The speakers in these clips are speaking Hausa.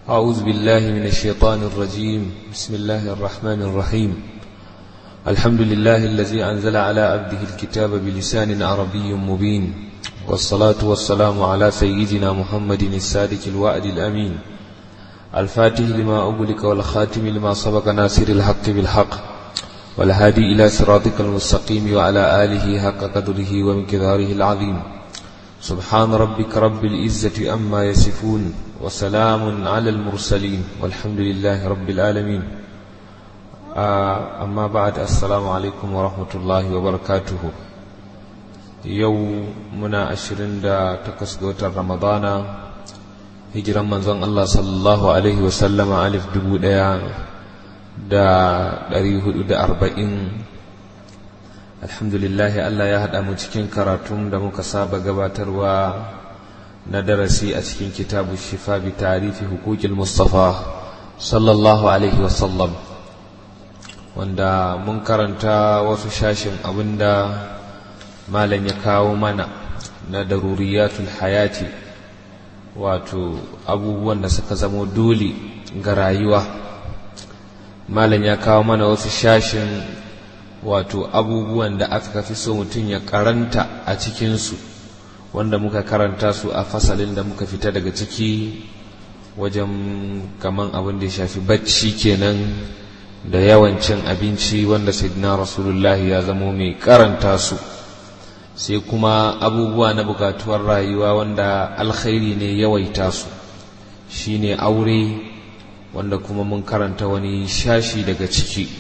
أعوذ بالله من الشيطان الرجيم بسم الله الرحمن الرحيم الحمد لله الذي أنزل على عبده الكتاب بلسان عربي مبين والصلاة والسلام على سيدنا محمد السادك الوعد الأمين الفاتح لما أغلق والخاتم لما سبق ناصر الحق بالحق والهادي إلى صراطك المستقيم وعلى آله حق قدره ومقداره العظيم سبحان ربك رب العزة أما يصفون وسلام على المرسلين والحمد لله رب العالمين آه أما بعد السلام عليكم ورحمة الله وبركاته يوم منا أشرين دا تكسقوت رمضان هجرا من زن الله صلى الله عليه وسلم ألف دبو ديا دا دريه دا أربعين alhamdulillahi Allah ya haɗa mu cikin karatun da muka saba gabatarwa na darasi a cikin kitabu shifa bi tarifi hukukil mustafa sallallahu alaihi wasallam wanda mun karanta wasu shashin abinda malam ya kawo mana na daruriyatul hayati wato abubuwan da suka zamo dole ga rayuwa malam ya kawo mana wasu shashin wato abubuwan da aka fi so mutum ya karanta a cikinsu wanda muka karanta su a fasalin da muka fita daga ciki wajen kaman abin da ya shafi bacci kenan da yawan cin abinci wanda sayyidina rasulullah ya zamo mai karanta su sai kuma abubuwa na bukatuwar rayuwa wanda alkhairi ne yawaita su shine aure wanda kuma mun karanta wani shashi daga ciki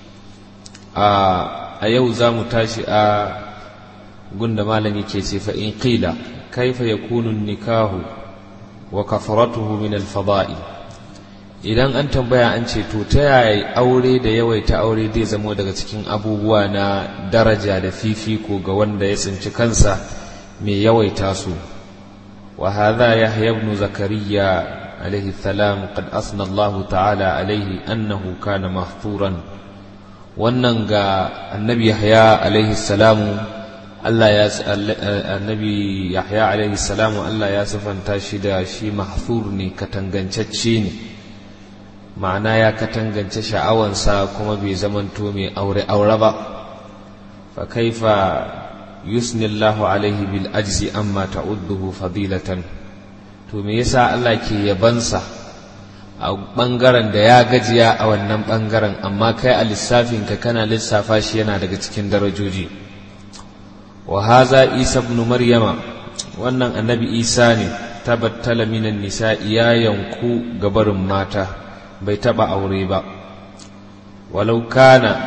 a yau za mu tashi a gunda malami ke ce fa in qila kaifa yakunu nikahu wa kafaratuhu min al-fada'i idan an tambaya an ce to ta yaya aure da yawaita aure zai zamo daga cikin abubuwa na daraja da fifiko ga wanda ya tsinci kansa mai yawaita su wa hadha yahya ibn zakariya alayhi salam qad asna Allah ta'ala alayhi annahu kana mahturan wannan ga annabi yahya alaihi salamu Allah ya annabi yahya alaihi salamu Allah ya sifanta shi da shi mahfur ne katangancacce ne ma'ana ya katangance sha'awansa kuma bai zamanto mai aure aure ba fa kaifa yusni Allah alaihi bil ajzi amma ta'udduhu fadilatan to me yasa Allah ke yabansa a ɓangaren da ya gajiya a wannan ɓangaren amma kai a lissafinka kana lissafa shi yana daga cikin darajoji wa haza isa ibn maryama wannan annabi isa ne tabattala minan nisa ya yanku gabarin mata bai taba aure ba walau kana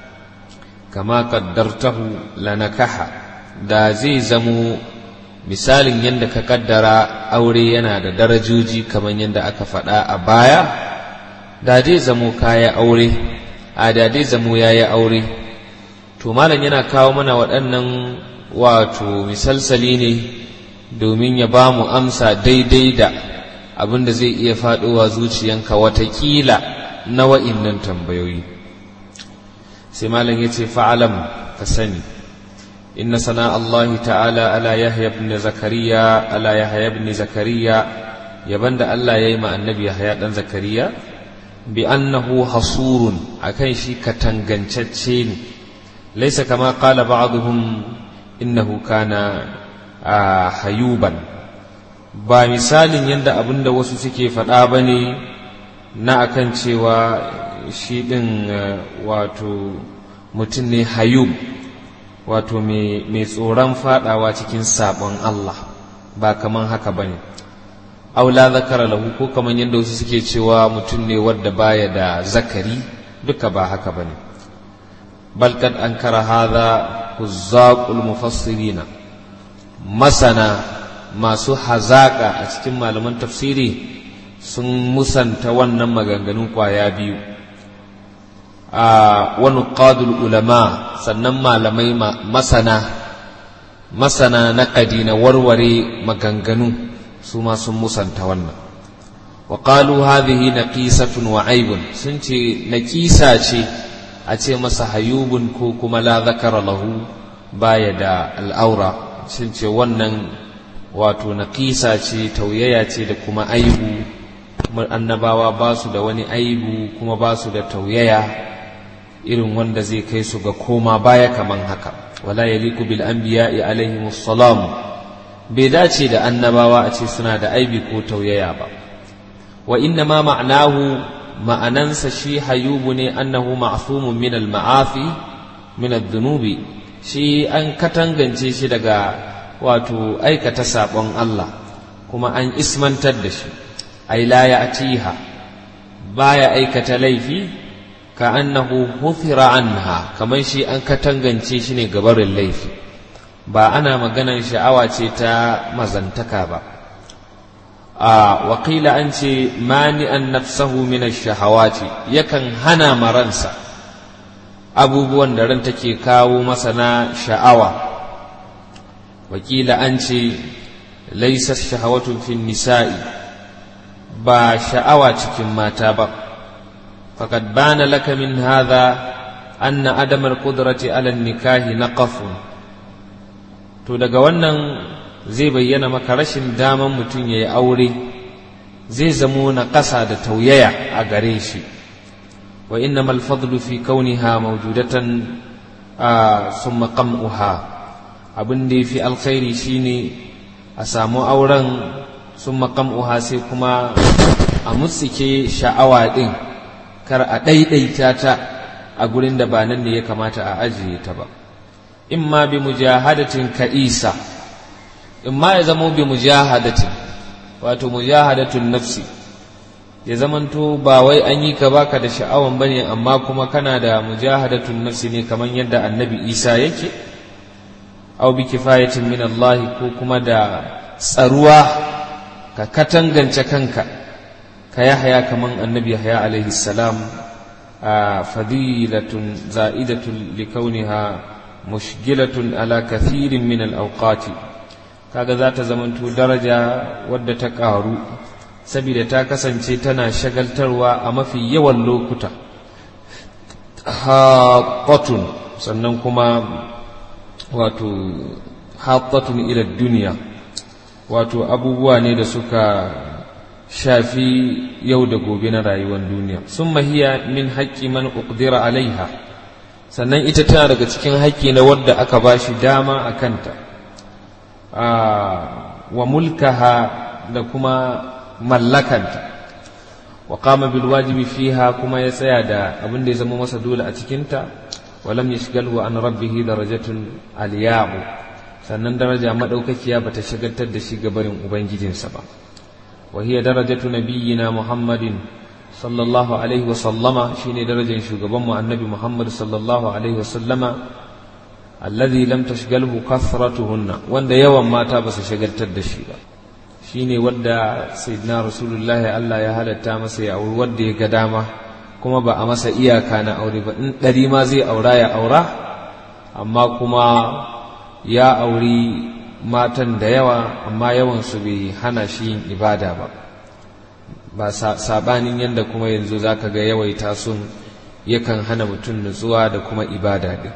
kama qaddartahu lanakaha da zai zamo misalin yadda ka kaddara aure yana da darajoji kamar yadda aka faɗa a baya da dai zamo kaya aure a da dai zamo yayi aure to malam yana kawo mana waɗannan wato misalsali ne domin ya ba mu amsa daidai da abin da zai iya faɗowa zuciyanka watakila na wa'innan tambayoyi sai malam ya ce fa'alam ka sani إن ثناء الله تعالى على يحيى بن زكريا على يحيى بن زكريا يبند الله يما النبي يحيى بن زكريا بأنه حصور أكن شي كتنغنچچين ليس كما قال بعضهم إنه كان حيوبا ba misalin yadda abin da wasu suke faɗa ba ne na akan cewa shi ɗin wato mutum ne hayub wato mai tsoron fadawa cikin sabon Allah ba kaman haka bane aula zakara lahu ko kaman yadda wasu suke cewa mutum ne wadda baya da zakari duka ba haka bane bal kad ankara hadha huzzaqul mufassirina masana masu hazaka a cikin malaman tafsiri sun musanta wannan maganganun kwaya biyu a wani ƙadul ulama sannan malamai masana masana na na warware maganganu su ma sun musanta wannan wa qalu hadhihi naqisatun wa aibun sun ce naqisa ce a ce masa hayubun ko kuma la zakara lahu baya da al'aura sun ce wannan wato naqisa ce tauyaya ce da kuma aibu annabawa ba su da wani aibu kuma ba su da tauyaya irin wanda zai kai su ga koma baya kaman haka wala yaliku bil anbiya'i alaihimus salam bai dace da annabawa a ce suna da aibi ko tauyaya ba wa inna ma ma'anahu ma'anansa shi hayubu ne annahu ma'sumun min al ma'afi min ad-dhunubi shi an katangance shi daga wato aikata sabon Allah kuma an ismantar da shi ai la ya'tiha baya aikata laifi ka annahu hufira anha kamar shi an katangance shi ne gabarin laifi ba ana maganan sha'awa ce ta mazantaka ba a wakila an ce mani an nafsahu min shahawati yakan hana maransa abubuwan da ran take kawo masa na sha'awa wakila an ce laisa shahawatun fin nisa'i ba sha'awa cikin mata ba faqad bana laka min hadha anna adamar qudrati ala nikahi naqafun to daga wannan zai bayyana maka rashin daman mutum ya yi aure zai zamo na ƙasa da tauyaya a gare shi wa inna malfadlu fi kauniha mawjudatan a summa qam'uha abin da yafi alkhairi shine a samu auren summa qam'uha sai kuma a mutsike sha'awa din kar a ɗaiɗaita ta a gurin da ba nan ne ya kamata a ajiye ta ba imma bi mujahadatin ka'isa imma ya zamo bi mujahadatin wato mujahadatun nafsi ya zamanto ba wai an yi ka baka da sha'awan bane amma kuma kana da mujahadatun nafsi ne kamar yadda annabi isa yake aw bi kifayatin min Allah ko kuma da tsaruwa ka katangance kanka ka yahya kaman annabi yahya alaihi salam fadilatun za'idatun likauniha mushgilatun ala kathirin min al-awqati kaga za ta zamanto daraja wadda ta ƙaru saboda ta kasance tana shagaltarwa a mafi yawan lokuta haƙatun sannan kuma wato haƙatun ila duniya wato abubuwa ne da suka shafi yau da gobe na rayuwar duniya sun mahiya min haƙƙi man uqdira alaiha sannan ita tana daga cikin haƙƙi na wadda aka ba shi dama a kanta wa mulkaha da kuma mallakanta wa qama bil wajibi fiha kuma ya tsaya da abin da ya zama masa dole a cikinta wa lam yashghalhu an rabbih darajatun aliyahu sannan daraja madaukakiya bata shagaltar da shi gabarin ubangijinsa ba wa hiya darajatu nabiyyina muhammadin sallallahu alaihi wa sallama shine darajar shugaban mu annabi muhammad sallallahu alaihi wa sallama alladhi lam tashghalhu kathratuhunna wanda yawan mata ba su shagaltar da shi ba shine wanda sayyidina rasulullah Allah ya halatta masa ya auri wanda ya ga dama kuma ba a masa iyaka na aure ba in ɗari ma zai aura ya aura amma kuma ya auri matan da yawa amma yawan su bai hana shi yin ibada ba ba sabanin yadda kuma yanzu zaka ga yawaita sun yakan hana mutum nutsuwa da kuma ibada din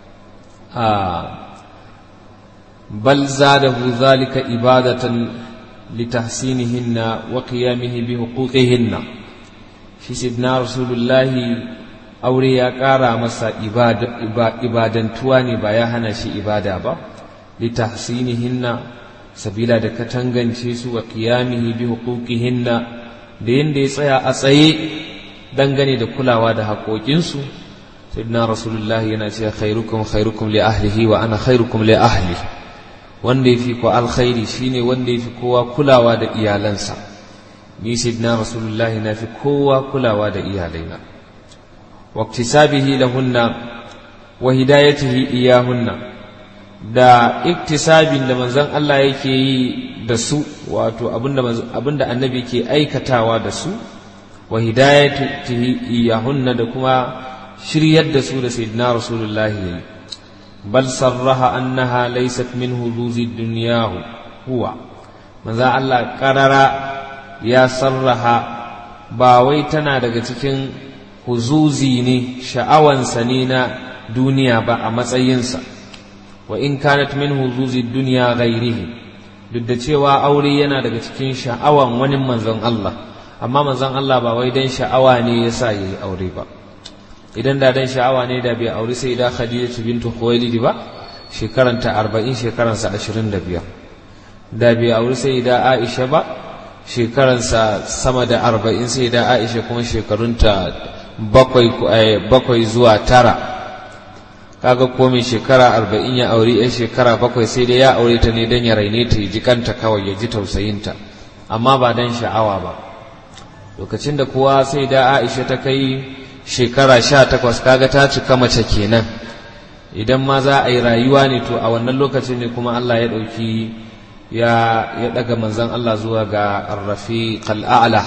بل زاده ذلك إبادة لتحسينهن وقيامه بحقوقهن shi sidna rasulullahi aure ya ƙara masa ibadantuwa ne ba ya hana shi ibada ba litahsinihinna sabila da katangance su wa qiyamihi bi huquqihinna da yanda ya tsaya a tsaye dangane da kulawa da haƙoƙinsu sayyidina rasulullahi yana cewa khairukum khairukum li ahlihi wa ana khairukum li ahli wanda yafi ko alkhairi shine wanda yafi kowa kulawa da iyalansa ni sayyidina rasulullahi na fi kowa kulawa da iyalaina wa iktisabihi lahunna wa hidayatihi iyahunna da iktisabin da manzon Allah yake yi da su wato abinda abinda annabi yake aikatawa da su wa hidayatihi iyahunna da kuma shiryar da su da sayyidina rasulullahi yayi bal sarraha annaha laysat min huzuzi dunyahu huwa manzo Allah qarara ya sarraha ba wai tana daga cikin huzuzi ne sha'awansa ne na duniya ba a matsayinsa wa in kanat min huzuzi duniya ghairihi duk da cewa aure yana daga cikin sha'awan wani manzon Allah amma manzon Allah ba wai dan sha'awa ne yasa yayi aure ba idan da dan sha'awa ne da bai aure sai da Khadija bintu Khuwailid ba shekaranta 40 shekaransa 25 da bai aure sai da Aisha ba shekaransa sama da 40 sai da Aisha kuma shekarunta bakwai bakwai zuwa tara kaga ko mai shekara 40 ya aure yan shekara bakwai sai dai ya aure ta ne dan ya raine ta ji kanta kawai ya ji tausayinta amma ba dan sha'awa ba lokacin da kowa sai da Aisha ta kai shekara sha takwas kaga ta cika mace kenan idan ma za a yi rayuwa ne to a wannan lokacin ne kuma Allah ya ɗauki ya ya ɗaga manzan Allah zuwa ga arrafi qal'ala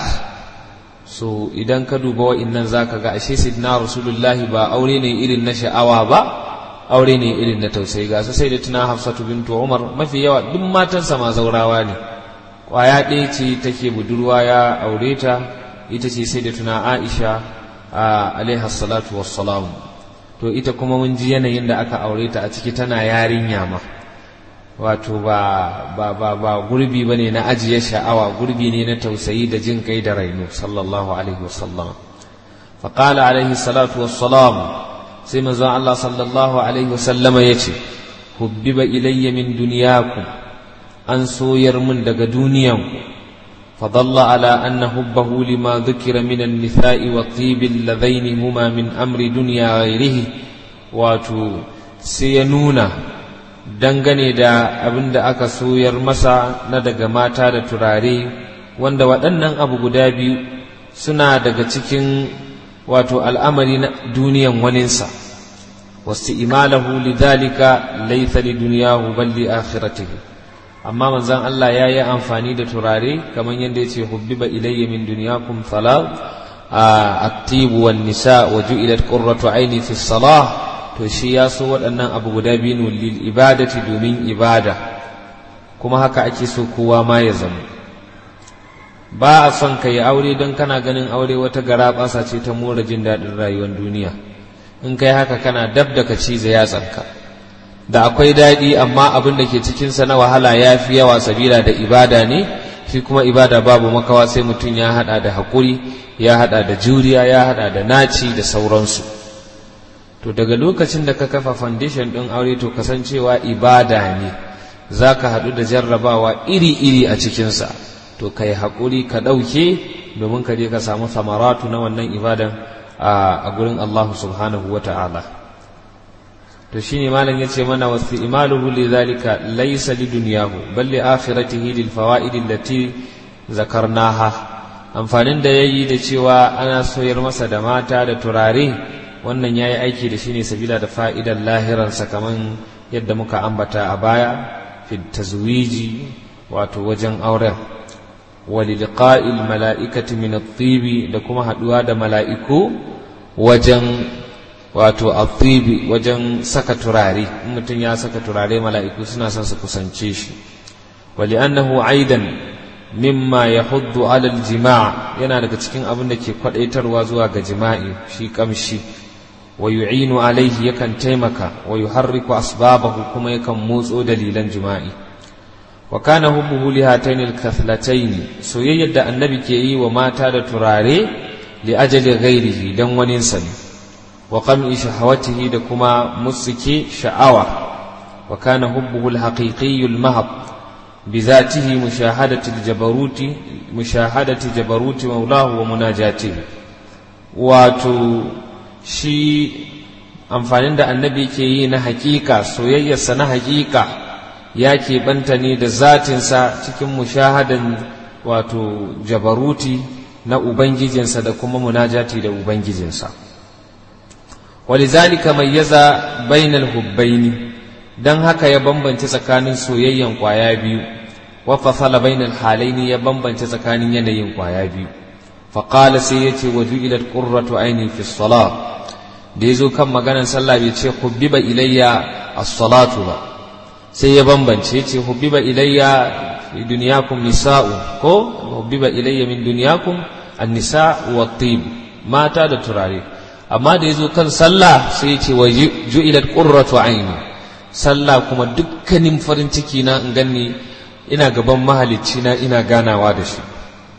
so idan ka duba wa'innan zaka ga ashe sidna rasulullahi ba aure ne irin na sha'awa ba aure ne irin na tausayi ga sai da tuna hafsatu bintu umar mafi yawa duk matansa ma zaurawa ne kwaya ɗaya ce take budurwa ya aure ta ita ce sai da tuna aisha alaiha salatu wassalam to ita kuma mun ji yanayin da aka aure ta a ciki tana yarinya ma wato ba ba ba ba gurbi bane na ajiye sha'awa gurbi ne na tausayi da jin kai da raino sallallahu alaihi wasallam fa qala alaihi salatu wassalam sai manzon Allah sallallahu alaihi wasallama yace hubbiba ilayya min dunyakum an soyar mun daga duniyanku فضل على أن حبه لما ذكر من النساء والطيب اللذين هما من أمر دنيا غيره واتو سينونا dangane da abin da aka soyar masa na daga mata da turare wanda waɗannan abu guda biyu suna daga cikin wato al'amari na duniyan waninsa wasu imalahu lidhalika laysa li duniyahu bal li akhiratihi amma manzon Allah ya yi amfani da turare kamar yadda ya ce hubbiba ilayya min dunyakum salat at-tibu wan nisa wa ju'ilat qurratu aini fi salah to shi ya so waɗannan abu guda biyu lil ibadati domin ibada kuma haka ake so kowa ma ya zama ba a son ka yi aure don kana ganin aure wata gara ɓasa ce ta more jin daɗin rayuwar duniya in kai haka kana dab da ka cize yatsanka da akwai daɗi amma abin da ke cikinsa na wahala ya fi yawa sabila da ibada ne shi kuma ibada babu makawa sai mutum ya haɗa da haƙuri ya haɗa da juriya ya haɗa da naci da sauransu to daga lokacin da ka kafa foundation ɗin aure to kasancewa ibada ne za ka haɗu da jarrabawa iri-iri a cikinsa to ka yi haƙuri ka ɗauke domin ka je ka samu samaratu na wannan ibadan a gurin Allah subhanahu wa ta'ala to shine malam yace mana wasu imaluhu li zalika laysa li dunyahu bal li akhiratihi lil fawaid allati zakarnaha amfanin da yayi da cewa ana soyar masa da mata da turare wannan yayi aiki da shine sabila da fa'idan lahiran kaman yadda muka ambata a baya fi tazwiji wato wajen auren وللقاء الملائكة من الطيب da kuma haduwa da mala'iku wajen wato attibi wajen saka turare in mutum ya saka turare mala'iku suna son su kusance shi wali annahu aidan mimma yahuddu ala aljima' yana daga cikin abin da ke kwadaitarwa zuwa ga jima'i shi kamshi wa yu'inu alaihi yakan taimaka wa yuharriku asbabahu kuma yakan motso dalilan jima'i wa kana hubbuhu li hatayn al-kathlatayn soyayyar da annabi ke yi wa mata da turare li ajali ghairihi dan wani sani wa qam'i shahawatihi da kuma musiki sha'awa wa kana hubbuhu al-haqiqi al-mahab بذاته مشاهدة الجبروت مشاهدة جبروت مولاه ومناجاته واتو شي amfanin da annabi ke yi na hakika soyayyarsa na hakika ya keɓanta ne da zatinsa cikin mushahadan wato jabaruti na ubangijinsa da kuma munajati da ubangijinsa walizalika mayyaza bainal hubbaini dan haka ya bambance tsakanin soyayyan kwaya biyu wa fasala bainal halaini ya bambance tsakanin yanayin kwaya biyu faqala sai yace wa ju'ilat qurratu aini fi salat da yazo kan maganar sallah bai ce hubbiba ilayya as-salatu ba sai ya bambance yace hubbiba ilayya fi dunyakum nisa'u ko hubbiba ilayya min dunyakum an-nisa'u wat-tib mata da turare amma da yazo kan sallah sai yace wa ju'ilat qurratu aini sallah kuma dukkanin farin ciki na in ganni ina gaban mahalicci na ina ganawa da shi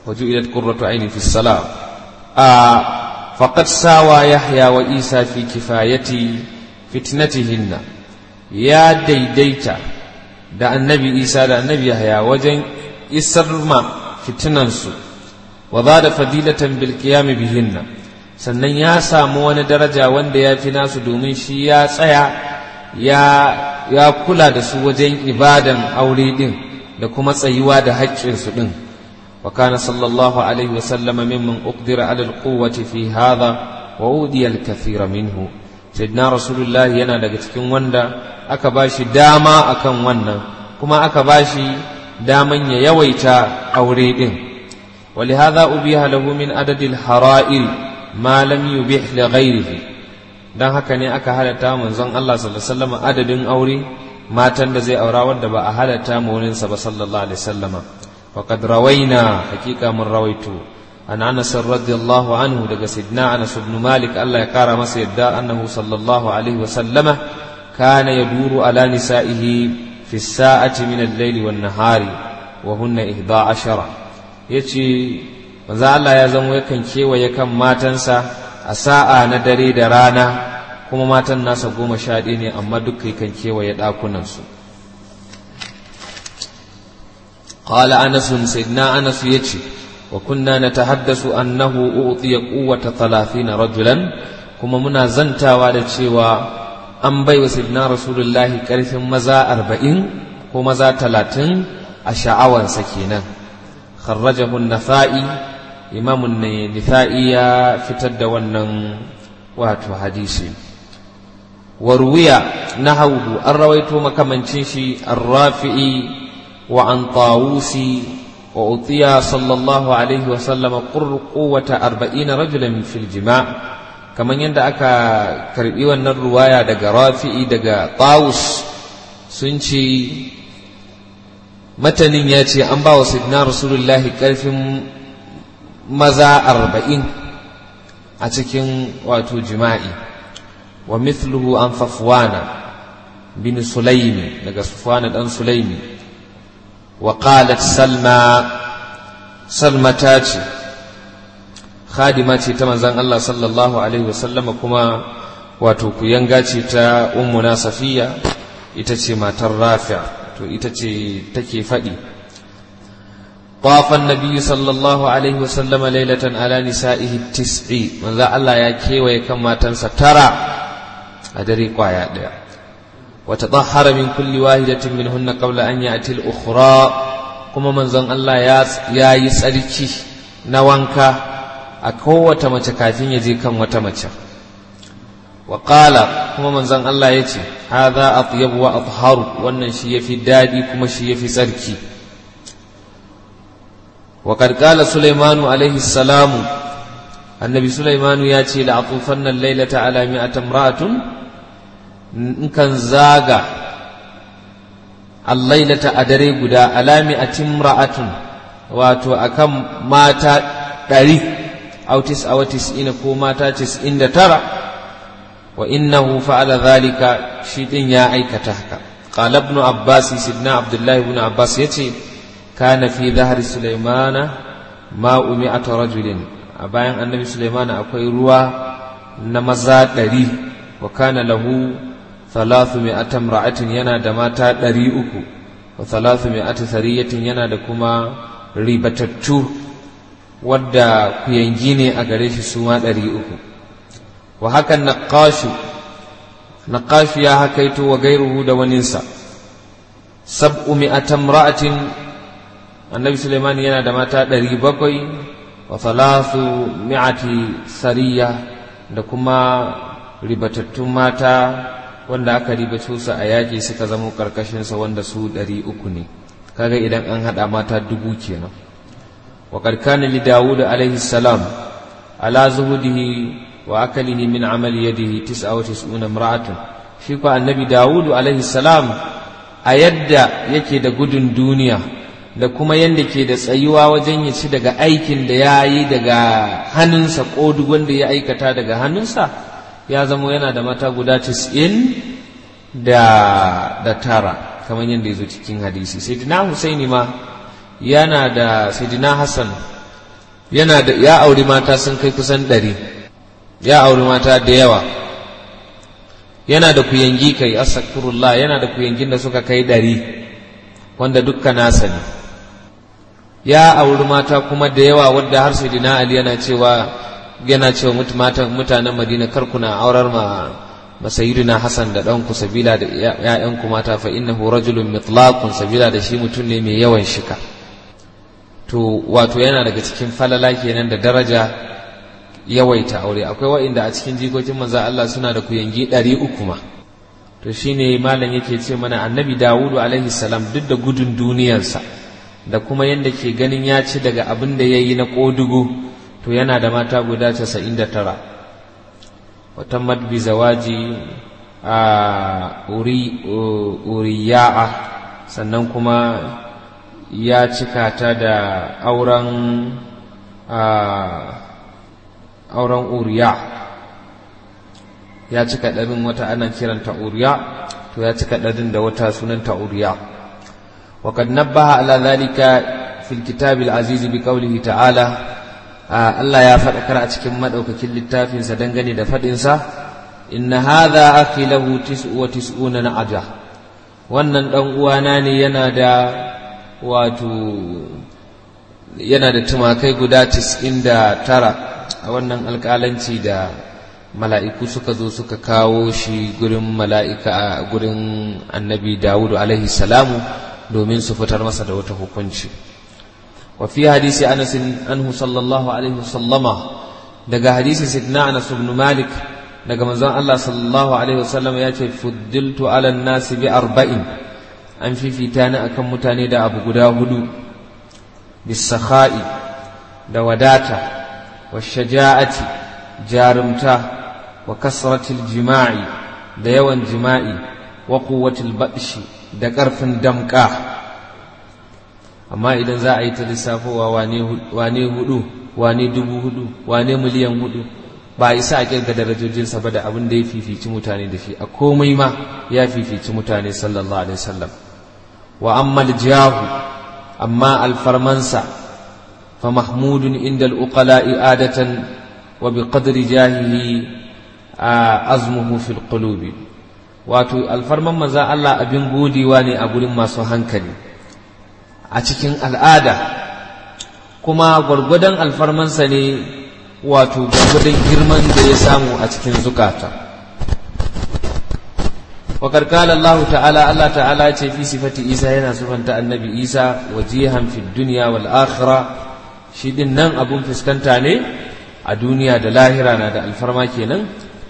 وجعلت قرة عيني في الصلاة آه فقد ساوى يحيى وإيسى في كفاية فتنتهن يا ديديتا da annabi isa da annabi yahya wajen isar ma fitinansu wa za da fadilatan bil qiyam bihinna sannan ya samu wani daraja wanda ya fi nasu domin shi ya tsaya ya ya kula da su wajen ibadan aure din da kuma tsayuwa da haƙƙinsu din wa kana sallallahu alaihi wa sallama mimman uqdira ala alquwwati fi hadha wa udiya alkathira minhu sayyidina rasulullah yana daga cikin wanda aka bashi dama akan wannan kuma aka bashi daman ya yawaita aure din ولهذا أبيح له من عدد الحرائر ما لم يبيح لغيره dan haka ne aka halatta manzon Allah sallallahu alaihi wasallam adadin aure matan da zai aura wanda ba a halatta maulinsa ba sallallahu alaihi wasallama faqad rawaina hakika mun rawaitu an Anas radiyallahu anhu daga sidna Anas ibn Malik Allah ya kara masa yadda annahu sallallahu alaihi wasallama kana yaduru ala nisaihi fi sa'ati min al-layli wan nahari wa hunna 11 yace manzo Allah ya zama yakan kewaye kan matansa a sa'a na dare da rana kuma matan nasa goma sha ɗaya ne amma duk kan kewaye ɗakunansu qala anas sayyidina anas yace wa kunna natahaddasu annahu u'tiya quwwata 30 rajulan kuma muna zantawa da cewa an bai wa sayyidina rasulullahi karfin maza 40 ko maza 30 a sha'awansa kenan kharrajahu an-nafa'i imamun nisa'i ya fitar da wannan wato hadisi warwiya nahawhu an rawaito makamancin shi arrafi'i wa an tawusi wa utiya sallallahu alaihi wa sallama quwwata arba'ina rajulan fil jima' kaman yadda aka karbi wannan ruwaya daga rafi'i daga tawus sun ce matanin ya ce an ba wa sidna rasulullahi karfin maza arba'in a cikin wato jima'i wa mithluhu an safwana bin sulaimi daga safwana dan sulaimi wa qalat salma salma ta ce khadima ce ta manzan Allah sallallahu alaihi wasallama kuma wato kuyanga ce ta ummuna safiya ita ce matar rafi' to ita ce take faɗi طاف النبي صلى الله عليه وسلم ليلة على نسائه التسع من ذا الله يا كيوي كما تنسى ترى أدري قايا ديا وتطهر من كل واحدة منهن قبل أن يأتي الأخرى كما من ذا الله يا يا يسألكي نوانكا أكوة متكافين يجي كم وتمتش وقال كما من ذا الله يتي هذا أطيب وأطهر وأن شي في دادي كما شي في سركي وقد قال سليمان عليه السلام النبي سليمان ياتي لأطوفن الليلة على مئة امرأة إن كان زاغا الليلة أدري قدا على مئة امرأة واتو أكم ماتا داري أو تسعة وتسعين كو ماتا تسعين ترى وإنه فعل ذلك شيء يا أيكتهك قال ابن عباس سيدنا عبد الله بن عباس يتي كان في ظهر سليمان ماء مئة رجل أباين النبي سليمان أكوي روا نمزا دري وكان له ثلاثمائة امرأة ينا دماتا دري أكو وثلاثمائة ثرية ينا دكما ريبتتو wadda kuyangi ne a gare shi su ma ɗari uku wa hakan naƙashu naƙashu ya hakaito wa gairuhu da waninsa sab'u mi'atan ra'atin annabi suleiman yana da mata ɗari bakwai wa thalathu mi'ati sariya da kuma ribatattun mata wanda aka ribato su a yaƙi suka zama ƙarƙashinsa wanda su ɗari uku ne kaga idan an haɗa mata dubu kenan wa karkana li dawud alaihi salam ala zuhudihi wa akalihi min amali yadihi tis'a wa tis'una imra'atun shi ko annabi dawud alaihi salam a yadda yake da gudun duniya da kuma yadda ke da tsayuwa wajen ya ci daga aikin da ya yi daga hannunsa ko duk wanda ya aikata daga hannunsa ya zama yana da mata guda tis'in da da tara kamar yadda ya zo cikin hadisi sayyidina husaini ma yana da sayyidina hassan yana da ya auri mata sun kai kusan ɗari ya auri mata da yawa yana da kuyangi kai astaghfirullah yana da kuyangin da suka kai ɗari wanda dukka nasa ne ya auri mata kuma da yawa wadda har sai dina ali yana cewa yana cewa mutanen madina kar kuna aurar ma masayidina hasan da ɗanku sabila da ‘ya'yanku mata fa innahu rajulun mitlaqun sabila da shi mutum ne mai yawan shika to wato yana daga cikin falala kenan da daraja yawaita aure akwai wa'inda a cikin jikokin manzo Allah suna da kuyangi ɗari uku ma to shine malam yake ce mana annabi Dawudu alaihi salam duk da gudun duniyarsa da kuma yadda ke ganin ya ci daga abin da ya yi na ƙodugu to yana da mata guda casa'in da tara wata madbi zawaji a uriya'a sannan kuma ya cika ta da auren auren uriya ya cika ɗarin wata ana kiranta uriya to ya cika ɗarin da wata sunanta uriya وقد نبه على ذلك في الكتاب العزيز بقوله تعالى الله يا فدكر a cikin madaukakin littafin sa dangane da fadin sa inna hadha akhi lahu 99 na'aja wannan dan uwana ne yana da wato yana da tumakai guda 99 a wannan alƙalanci da mala'iku suka zo suka kawo shi gurin mala'ika a gurin annabi Dawudu alaihi salamu domin su fitar masa da wata hukunci wa fi hadisi Anas anhu sallallahu alaihi wasallama daga hadisi sidna Anas ibn Malik daga manzon Allah sallallahu alaihi wasallam ya ce fuddiltu ala an-nas bi arba'in an fifita ni akan mutane da abu guda hudu bisakha'i da wadata wa shaja'ati jarumta wa kasratil jima'i da yawan jima'i wa quwwatil batshi da ƙarfin damƙa amma idan za a yi ta lissafowa wane hudu wane dubu hudu wane miliyan hudu ba a isa a kirga darajojinsa ba da abin da ya fifici mutane da shi a komai ma ya fifici mutane sallallahu alaihi wasallam wa ammal jahu amma alfarmansa fa mahmudun inda al'uqala'i adatan wa bi qadri jahihi azmuhu fil qulubi wato alfarman maza Allah abin godewa ne a gurin masu hankali a cikin al'ada kuma gwargwadon alfarmansa ne wato gwargwadon girman da ya samu a cikin zukata wakar kala Allah ta'ala Allah ta'ala ce fi sifati Isa yana sufanta annabi Isa wajihan fi duniya wal akhira shi din nan abun fuskanta ne a duniya da lahira na da alfarma kenan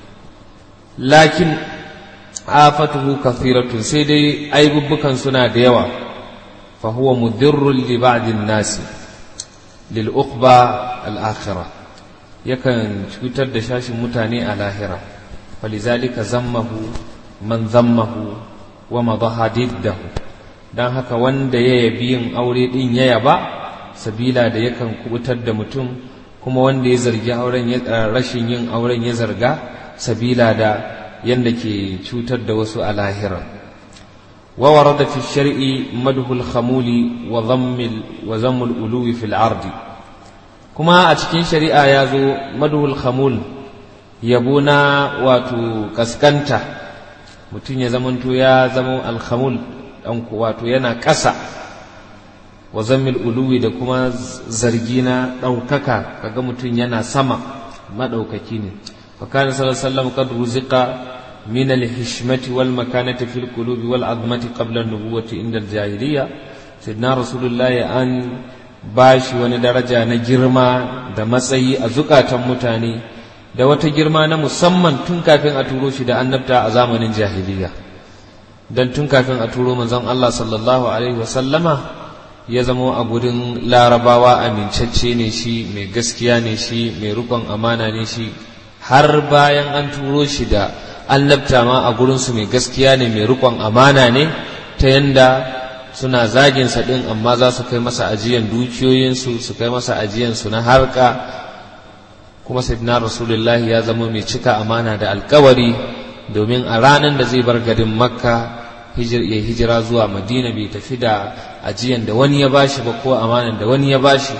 lakin afatuhu kathiratun sai dai aibubbukan suna da yawa fa huwa mudirrun li ba'din nasi lil uqba al akhirah yakan cutar da shashin mutane a lahira falizalika zammahu man zammahu wa madaha diddahu dan haka wanda ya yabi yin aure din ya yaba sabila da yakan kubutar da mutum kuma wanda ya zargi auren rashin yin auren ya zarga sabila da yadda ke cutar da wasu a lahira wa warada fi shar'i madhul khamuli wa dhammil wa zammul uluwi fil ardi kuma a cikin shari'a ya zo madhul khamul yabo na wato kaskanta mutum ya zamanto ya zama alkhamul dan wato yana ƙasa wa zammil uluwi da kuma zargi na ɗaukaka kaga mutum yana sama maɗaukaki ne فكان صلى الله عليه وسلم قد رزق من الحشمة والمكانة في القلوب والعظمة قبل النبوة عند الجاهلية سيدنا رسول الله أن bashi wani daraja na girma da matsayi a zukatan mutane da wata girma na musamman tun kafin a turo shi da annabta a zamanin jahiliya don tun kafin a turo manzon Allah sallallahu alaihi wasallama ya zama a gurin larabawa amincacce ne shi mai gaskiya ne shi mai rukon amana ne shi har bayan an turo shi da annabta ma a gurinsu mai gaskiya ne mai rikon amana ne ta yanda suna zaginsa ɗin amma za su kai masa ajiyan dukiyoyinsu su kai masa ajiyansu na harka kuma sayyidina rasulullah ya zama mai cika amana da alkawari domin a ranar da zai bar garin makka ya hijira zuwa madina bai tafi da ajiyan da wani ya bashi ba ko amanan da wani ya bashi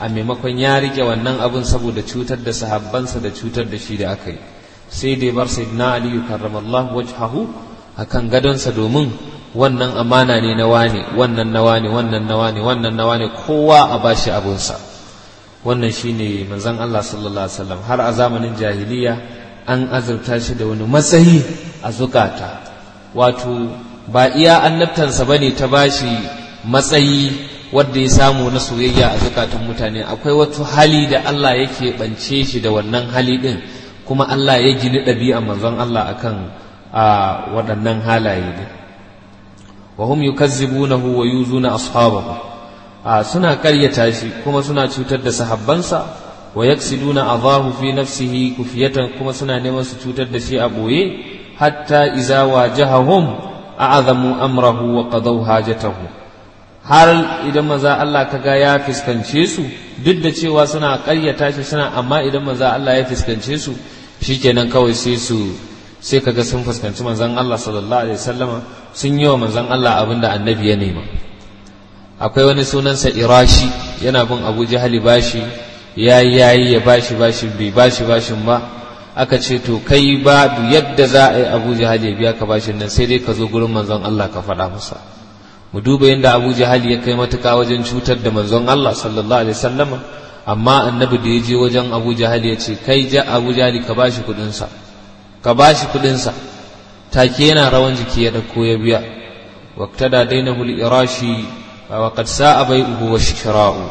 a maimakon ya rike wannan abin saboda cutar da sahabbansa da cutar da shi da aka yi sai dai bar sayyidina aliyu karramallahu wajhahu akan gadonsa domin wannan amana ne na wane wannan na wane wannan na wane wannan na wane kowa a bashi abunsa wannan shine manzon Allah sallallahu alaihi wasallam har a zamanin jahiliya an azurta shi da wani matsayi a zukata wato ba iya annabtansa bane ta bashi matsayi wanda ya samu na soyayya a zukatan mutane akwai wata hali da Allah yake bance shi da wannan hali din kuma Allah ya gini ɗabi'a manzon Allah akan a waɗannan halaye ne wa hum yukazzibunahu wa yuzuna ashabahu a suna ƙaryata shi kuma suna cutar da sahabbansa wa yaksiduna adahu fi nafsihi kufiyatan kuma suna neman su cutar da shi a boye hatta iza wajahahum a'azamu amrahu wa qadaw hajatahu har idan maza Allah kaga ya fiskance su duk da cewa suna ƙaryata shi suna amma idan maza Allah ya fiskance su shikenan kawai sai su sai kaga sun fuskanci manzon Allah sallallahu alaihi wasallama sun yi wa manzon Allah abinda annabi ya nema akwai wani sunansa irashi yana bin Abu Jahali bashi yayi yayi ya bashi bashi bai bashi bashin ba aka ce to kai ba yadda za a yi Abu Jahali ya biya ka bashin nan sai dai ka zo gurin manzon Allah ka faɗa masa mu duba yadda Abu Jahali ya kai matuka wajen cutar da manzon Allah sallallahu alaihi wasallama amma annabi da ya je wajen Abu Jahali ya ce kai ja Abu Jahali ka bashi kuɗinsa sa ka ba shi kudinsa take yana rawan jiki ya ɗauko ya biya waktada dainahu al-irashi wa qad sa'a bai'uhu wa shira'u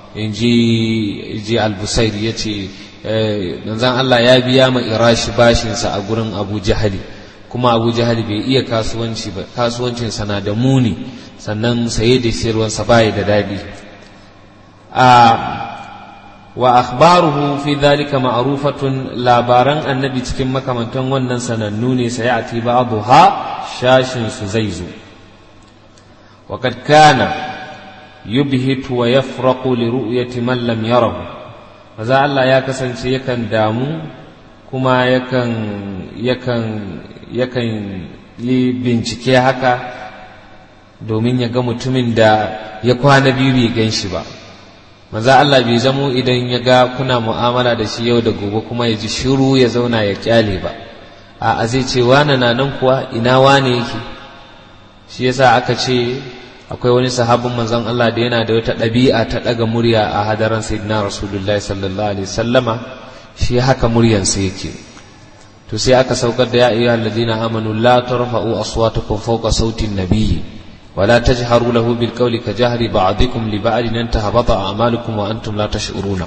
inji ji al-busair yace manzon Allah ya biya ma irashi bashin sa a gurin Abu Jahali kuma Abu Jahali bai iya kasuwanci ba kasuwancin sa na da muni sannan saye da sayarwar sa bai da dadi a wa akhbaruhu fi dhalika ma'rufatun labaran annabi cikin makamantan wannan sanannu ne sai a ti ba'dha shashin su zai zo wa kad kana yubhitu wa yafraqu li ru'yati man lam yarahu maza Allah ya kasance yakan damu kuma yakan yakan yakan yi bincike haka domin ya ga mutumin da ya kwana biyu bai gan shi ba maza Allah bai zamo idan ya ga kuna mu'amala da shi yau da gobe kuma ya ji shiru ya zauna ya kyale ba a zai ce wane na nan kuwa ina wane yake shi yasa aka ce akwai wani sahabin manzon Allah da yana da wata ɗabi'a ta ɗaga murya a hadaran sayyidina rasulullahi sallallahu alaihi sallama shi haka muryansa yake to sai aka saukar da ya ayyuhal ladina amanu la tarfa'u aswatakum fawqa sautin nabiyyi ولا تجهروا له بالقول كجهر بعضكم لبعض ان تهبط اعمالكم وانتم لا تشعرون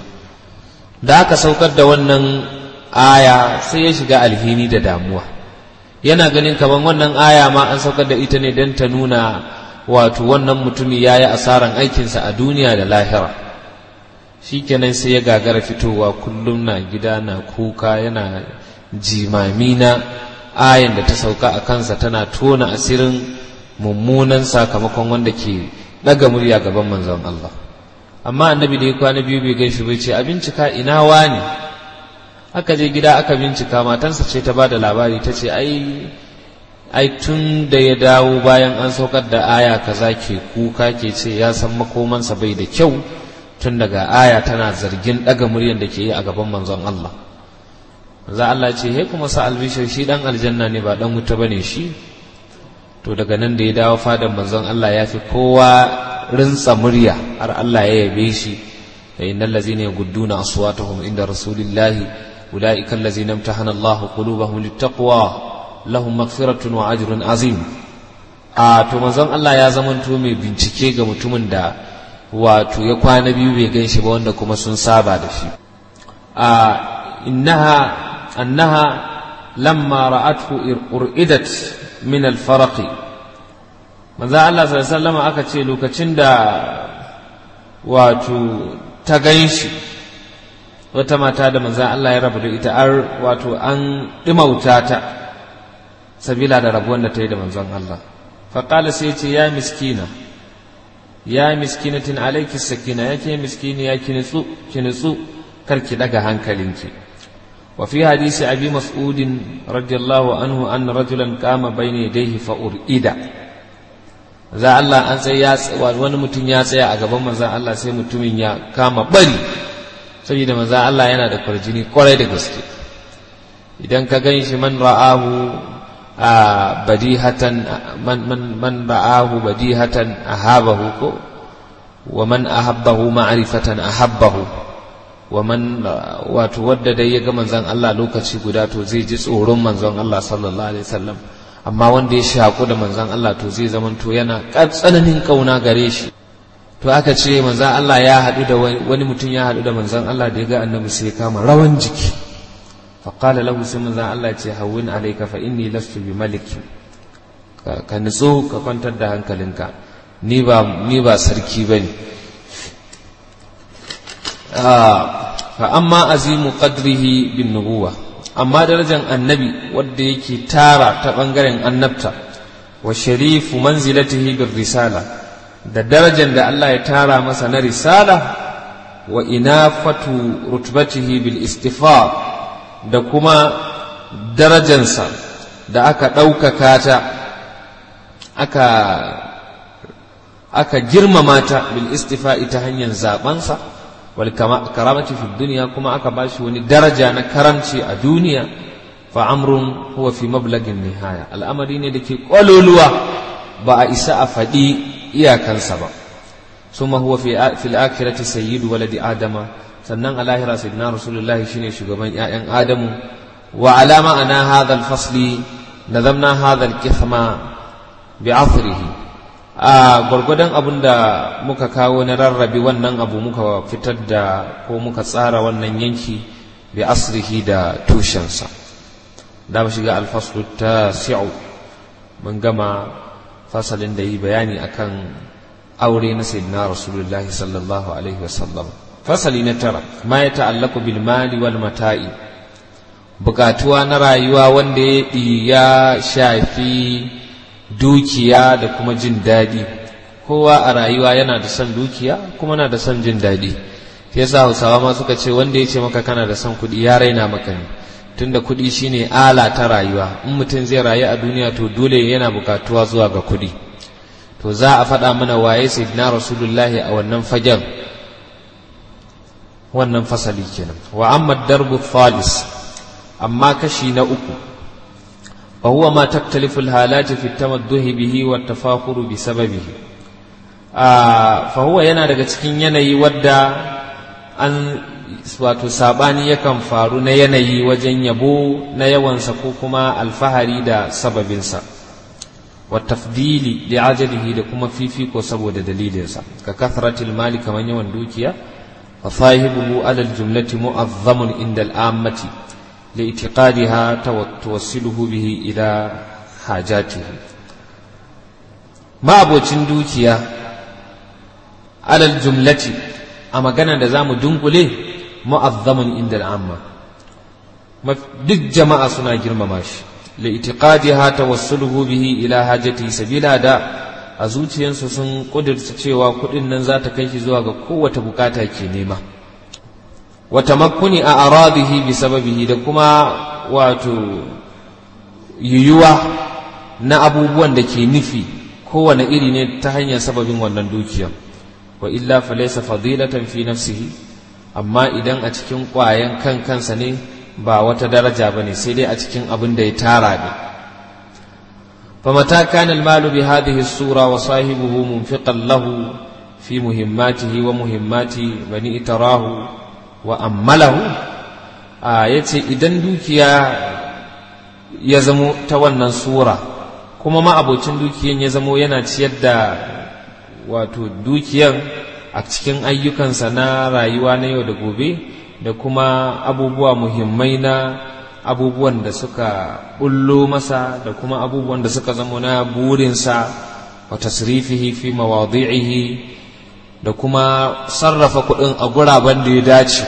da aka saukar da wannan aya sai ya shiga alhini da damuwa yana ganin kaman wannan aya ma an saukar da ita ne don ta nuna wato wannan mutumi ya yi asaran aikinsa a duniya da lahira shikenan sai ya gagara fitowa kullum na gida na kuka yana jimami na ayan da ta sauka a kansa tana tona asirin mummunan sakamakon wanda ke daga murya gaban manzon Allah amma annabi da ya kwana biyu bai gaishe bai ce a bincika ina wani aka je gida aka bincika matansa ce ta bada labari ta ce ai ai tun da ya dawo bayan an saukar da aya kaza ke kuka ke ce ya san makomansa bai da kyau tun daga aya tana zargin daga muryan da ke yi a gaban manzon Allah manzon Allah ce he kuma sa albishir shi dan aljanna ne ba dan wuta bane shi to daga nan da ya dawo fadan manzon Allah ya fi kowa rinsa murya har Allah ya yabe shi fa innal ladzina yagudduna aswatahum inda rasulillahi ulaika allazina imtahana Allahu qulubahum littaqwa lahum maghfiratun wa ajrun azim a to manzon Allah ya zamanto mai bincike ga mutumin da wato ya kwana biyu bai gan shi ba wanda kuma sun saba da shi a innaha annaha lamma ra'athu ur'idat min alfaraqi manzo Allah sallallahu aka ce lokacin da wato ta ganshi wata mata da manzo Allah ya rabu da ita ar wato an dimauta ta sabila da rabuwan da ta yi da manzon Allah faqala sai ce ya miskina ya miskinatin alayki sakina yake miskini ya kinitsu kinitsu karki daga hankalinki وفي حديث أبي مسعود رضي الله عنه أن رجلا قام بين يديه فأرئد za Allah an tsaye ya wani mutum ya tsaya a gaban manzan Allah sai mutumin ya kama bari saboda manzan Allah yana da kwarjini kwarai da gaske idan ka gan shi man ra'ahu a badihatan man man man ra'ahu badihatan ahabahu ko wa man ahabbahu ma'rifatan ahabbahu wa man wato wadda dai ya ga manzon Allah lokaci guda to zai ji tsoron manzon Allah sallallahu alaihi wasallam amma wanda ya shaku da manzon Allah to zai zama to yana tsananin kauna gare shi to aka ce manzon Allah ya haɗu da wani mutum ya haɗu da manzon Allah da ya ga annabi sai ya kama rawan jiki faƙala lahu sai manzon Allah ce hawwin alayka fa inni lastu bi maliki ka nutso ka kwantar da hankalinka ni ba ni ba sarki bane fa amma azimu qadrihi bin nubuwa amma darajar annabi wadda yake tara ta bangaren annabta wa sharifu manzilatihi bir risala da darajar da Allah ya tara masa na risala wa inafatu rutbatihi bil istifa da kuma darajansa da aka ɗaukaka ta aka aka girmama ta bil istifa'i ta hanyar zabansa wal karamati fi duniya kuma aka bashi wani daraja na karamci a duniya fa amrun huwa fi mablagin nihaya al'amari ne da ke kwaloluwa ba a isa a faɗi iyakansa ba summa huwa fi fil akhirati sayyidu waladi adama sannan a lahira sayyidina rasulullahi shine shugaban ƴaƴan adamu wa ala ma'ana hadha al-fasli nazamna hadha al-kithma bi athrihi a gwargwadon abin da muka kawo na rarrabe wannan abu muka fitar da ko muka tsara wannan yanki bi asrihi da tushensa da mu shiga alfaslu ta si'u mun gama fasalin da yi bayani akan aure na sayyidina rasulullah sallallahu alaihi wasallam fasali na tara ma ya ta'allaku bil mali wal mata'i bukatuwa na rayuwa wanda ya shafi dukiya da kuma jin daɗi kowa a rayuwa yana da son dukiya kuma na da son jin daɗi sai yasa hausawa ma suka ce wanda ya ce maka kana da son kuɗi ya raina maka ne tunda kuɗi shine ala ta rayuwa in mutum zai rayu a duniya to dole yana bukatuwa zuwa ga kuɗi to za a faɗa mana waye sayyidina rasulullahi a wannan fagen wannan fasali kenan wa amma darbu thalis amma kashi na uku وهو ما تختلف الحالات في التمدح به والتفاخر بسببه فهو yana daga cikin yanayi wadda an wato sabani yakan faru na yanayi wajen yabo na yawansa ko kuma alfahari da sababinsa watafdili da ajalihi da kuma fifiko saboda dalilinsa ka kathratil mali kamar yawan dukiya fa sahibuhu alal jumlati mu'azzamun inda al'ammati لاعتقادها توصله به إلى حاجاته ما أبوتين دوكيا على الجملة أما كان دزام دنقله معظم عند العامة duk jama'a suna girmama shi li'tiqadiha tawassuluhu bihi ila hajati sabila da a zuciyarsu sun kudurta cewa kudin nan za ta kai shi zuwa ga kowace bukata ke nema wa tamakkuni a aradihi bi sababihi da kuma wato yuyuwa na abubuwan da ke nufi kowane iri ne ta hanyar sababin wannan dukiya wa illa falaysa fadilatan fi nafsihi amma idan a cikin ƙwayan kan kansa ne ba wata daraja ba ne sai dai a cikin abin da ya tara ne فمتى كان المال بهذه الصورة وصاحبه منفقا له في مهماته ومهمات بني تراه وأمله آه يتي إذن دوكيا يزمو تولنا صورة كما ما أبو دوكيا يزمو يناتي يدى wato dukiyan a cikin ayyukansa na rayuwa na yau da gobe da kuma abubuwa muhimmai na abubuwan da suka bullo masa da kuma abubuwan da suka zama na burinsa wa tasrifihi fi mawadi'ihi da kuma sarrafa kuɗin a guraben da ya dace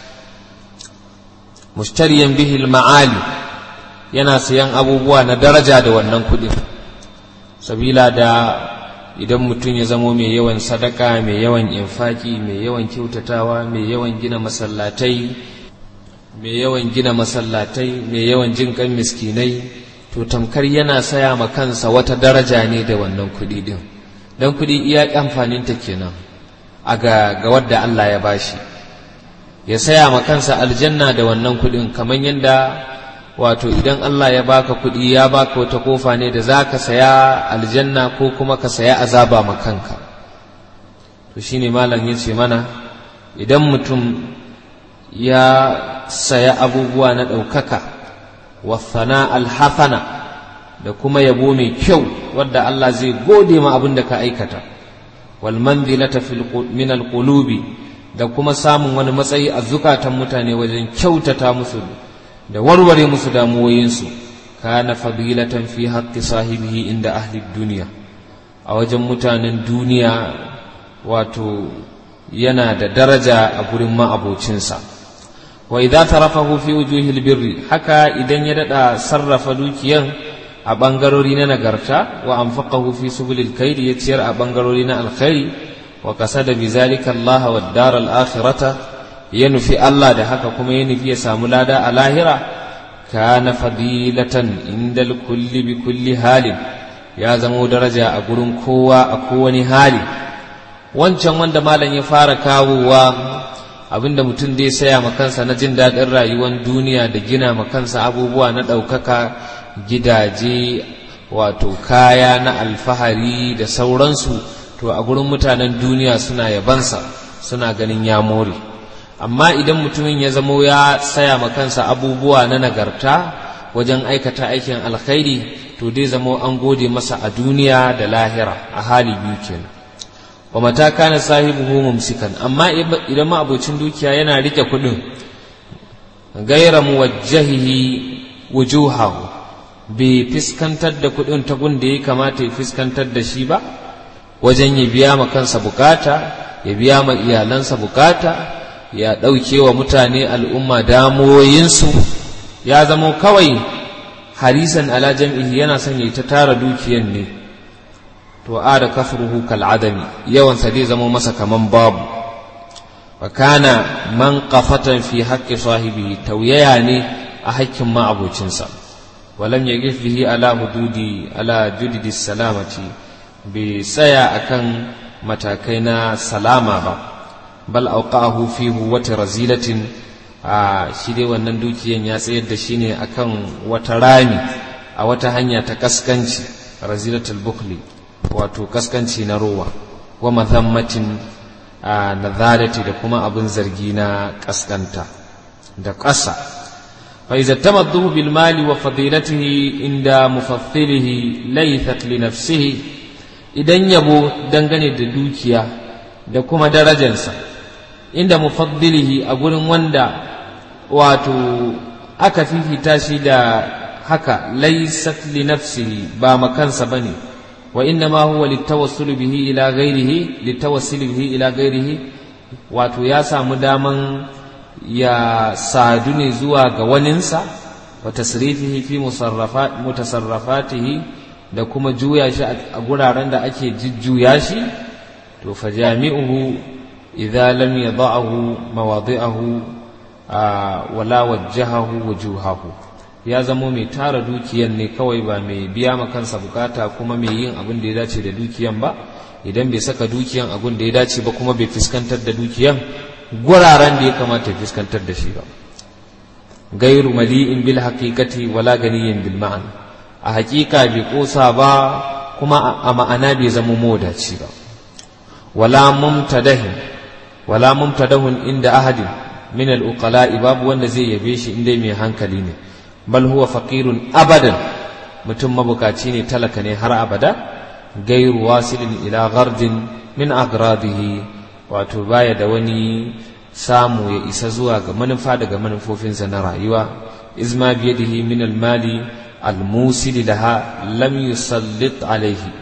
mushtariyan bihi ma'ali yana sayan abubuwa na daraja da wannan kuɗin sabila da idan mutum ya zamo mai yawan sadaka mai yawan infaki mai yawan kyautatawa mai yawan gina masallatai mai yawan gina masallatai mai yawan jin kan miskinai to tamkar yana saya ma kansa wata daraja ne da wannan kuɗi din don kuɗi iya amfaninta kenan a ga, ga wadda Allah ya bashi ya saya ma kansa aljanna da wannan kuɗin kamar yadda wato idan Allah ya baka kuɗi ya baka wata kofa ne da za ka saya aljanna ko kuma ka saya azaba ma kanka to shine malam ya ce mana idan mutum ya saya abubuwa na ɗaukaka wasana alhafana da kuma yabo mai kyau wadda Allah zai gode ma abin da ka aikata wal manzilata min alqulubi da kuma samun wani matsayi a zukatan mutane wajen kyautata musu da warware musu damuwoyinsu kana fadilatan fi haqqi sahibihi inda ahli duniya a wajen mutanen duniya wato yana da daraja a gurin ma'abocinsa wa idza tarafahu fi wujuhil birri haka idan ya dada sarrafa dukiyan a bangarori na nagarta wa anfaqahu fi subulil khairi ya ciyar a bangarori na alkhairi wa qasada bizalika Allah wa dar al akhirata ya nufi Allah da haka kuma ya nufi ya samu lada a lahira kana fadilatan indal kulli bi kulli halin ya zamo daraja a gurin kowa a kowani hali wancan wanda malam ya fara kawowa abinda mutum dai saya ma kansa na jin daɗin rayuwar duniya da gina ma kansa abubuwa na ɗaukaka gidaje wato kaya na alfahari da sauransu to a gurin mutanen duniya suna yabansa suna ganin ya more amma idan mutumin ya zamo ya saya ma kansa abubuwa na nagarta wajen aikata aikin alkhairi to dai zamo an gode masa a duniya da lahira a hali biyu kenan wa mata kana sahibuhu mumsikan amma idan ma abocin dukiya yana rike kudin gaira muwajjahihi wujuhahu bai fiskantar da kudin ta gun da ya kamata ya fiskantar da shi ba wajen ya biya ma kansa bukata ya biya ma iyalansa bukata ya ɗauke wa mutane al'umma damuwoyinsu ya zamo kawai harisan ala jam'ihi yana son ya ta tara dukiyan ne to a da kafruhu kal'adami yawansa zai zama masa kaman babu wa kana man qafatan fi haqqi sahibi tauyaya ne a haƙƙin ma'abocinsa walam yaqif bihi ala hududi ala judidi salamati bai tsaya akan matakai na salama ba bal auqahu fi huwati razilatin a shi dai wannan dukiyan ya tsayar da shi ne akan wata rami a wata hanya ta kaskanci razilatul bukhli wato kaskanci na rowa wa mazammatin a nazarati da kuma abin zargi na kaskanta da ƙasa fa iza tamaddu bil mali wa fadilatihi inda mufassilihi laythat li nafsihi idan yabo dangane da dukiya da kuma darajarsa inda mufaddilihi a gurin wanda wato aka fifita shi da haka laysat li nafsihi ba makansa bane wa inna ma huwa litawassul bihi ila ghairihi litawassul bihi ila ghairihi wato ya samu daman ya sadu ne zuwa ga waninsa wa tasrifihi fi musarrafat mutasarrafatihi da kuma juya shi a guraren da ake jujjuya shi to fa jami'uhu idza lam yada'ahu mawadi'ahu wala wajjahahu wujuhahu ya zamo mai tara dukiyan ne kawai ba mai biya ma kansa bukata kuma mai yin abin da ya dace da dukiyan ba idan bai saka dukiyan abin da ya dace ba kuma bai fuskantar da dukiyan guraren da ya kamata ya fuskantar da shi ba gairu mali'in bil haqiqati wala ganiyin bil ma'an a haƙiƙa bai kosa ba kuma a ma'ana bai zama modaci ba wala mumtadahin wala mumtadahun inda ahadin min al-uqala'i babu wanda zai yabe shi inda mai hankali ne bal huwa faqirun abadan mutum mabukaci ne talaka ne har abada gairu wasilin ila gardin min agradihi wato baya da wani samu ya isa zuwa ga manufa daga manufofinsa na rayuwa izma biyadihi min al-mali al-musil laha lam yusallit alaihi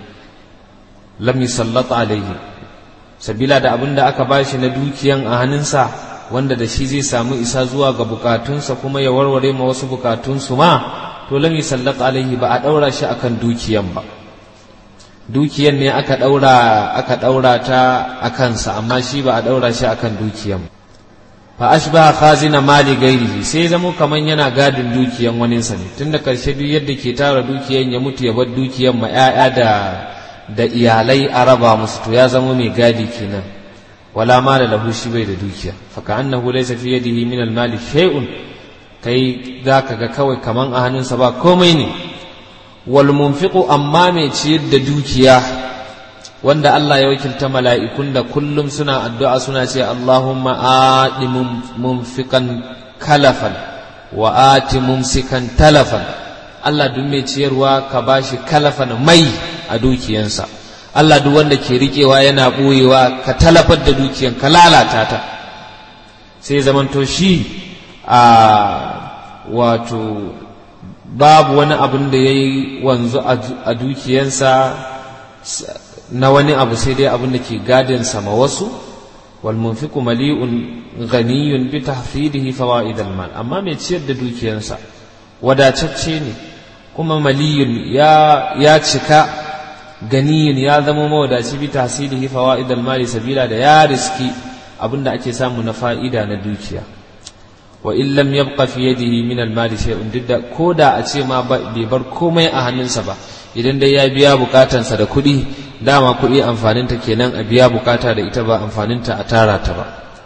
lam yusallat alaihi sabila da abin da aka bashi na dukiyan a hannunsa wanda da shi zai samu isa zuwa ga bukatunsa kuma ya warware ma wasu bukatunsu ma to lam yusallat alaihi ba a daura shi akan dukiyan ba dukiyan ne aka daura aka daura ta akan sa amma shi ba a daura shi akan dukiyan fa ashbaha khazina mali gairihi sai zamo kaman yana gadin dukiyan waninsa ne tunda karshe duk yadda ke tara dukiyan ya mutu ya bar dukiyan ma 'ya'ya da da iyalai a raba musu to ya zama mai gadi kenan wala mala lahu shi bai da dukiya fa ka annahu laysa fi yadihi min al mali shay'un kai zaka ga kawai kaman a hannunsa ba komai ne wal munfiqu amma mai ciyar da dukiya wanda Allah ya wakilta mala'ikun da kullum suna addu'a suna ce Allahumma aɗi mumfikan kalafan wa ati mumsikan talafan Allah duk mai ciyarwa ka bashi kalafan mai a dukiyansa Allah duk wanda ke riƙewa yana ɓoyewa ka talafar da dukiyan ka lalata ta sai zamanto shi a wato babu wani abin da ya yi wanzu a dukiyansa na wani abu sai dai abin da ke gadin sama wasu wal munfiqu mali'un ghaniyun bi tahfidihi fawaid al mal amma mai ciyar da dukiyarsa wadatacce ne kuma maliyun ya ya cika ganiyun ya zama mawadaci bi tahsidihi fawaid al mal sabila da ya riski abin da ake samu na fa'ida na dukiya wa in lam yabqa fi yadihi min al mal shay'un didda koda a ce ma bai bar komai a hannunsa ba idan dai ya biya bukatansa da kuɗi dama kuɗi amfaninta kenan a biya bukata da ita ba amfaninta a tara ta ba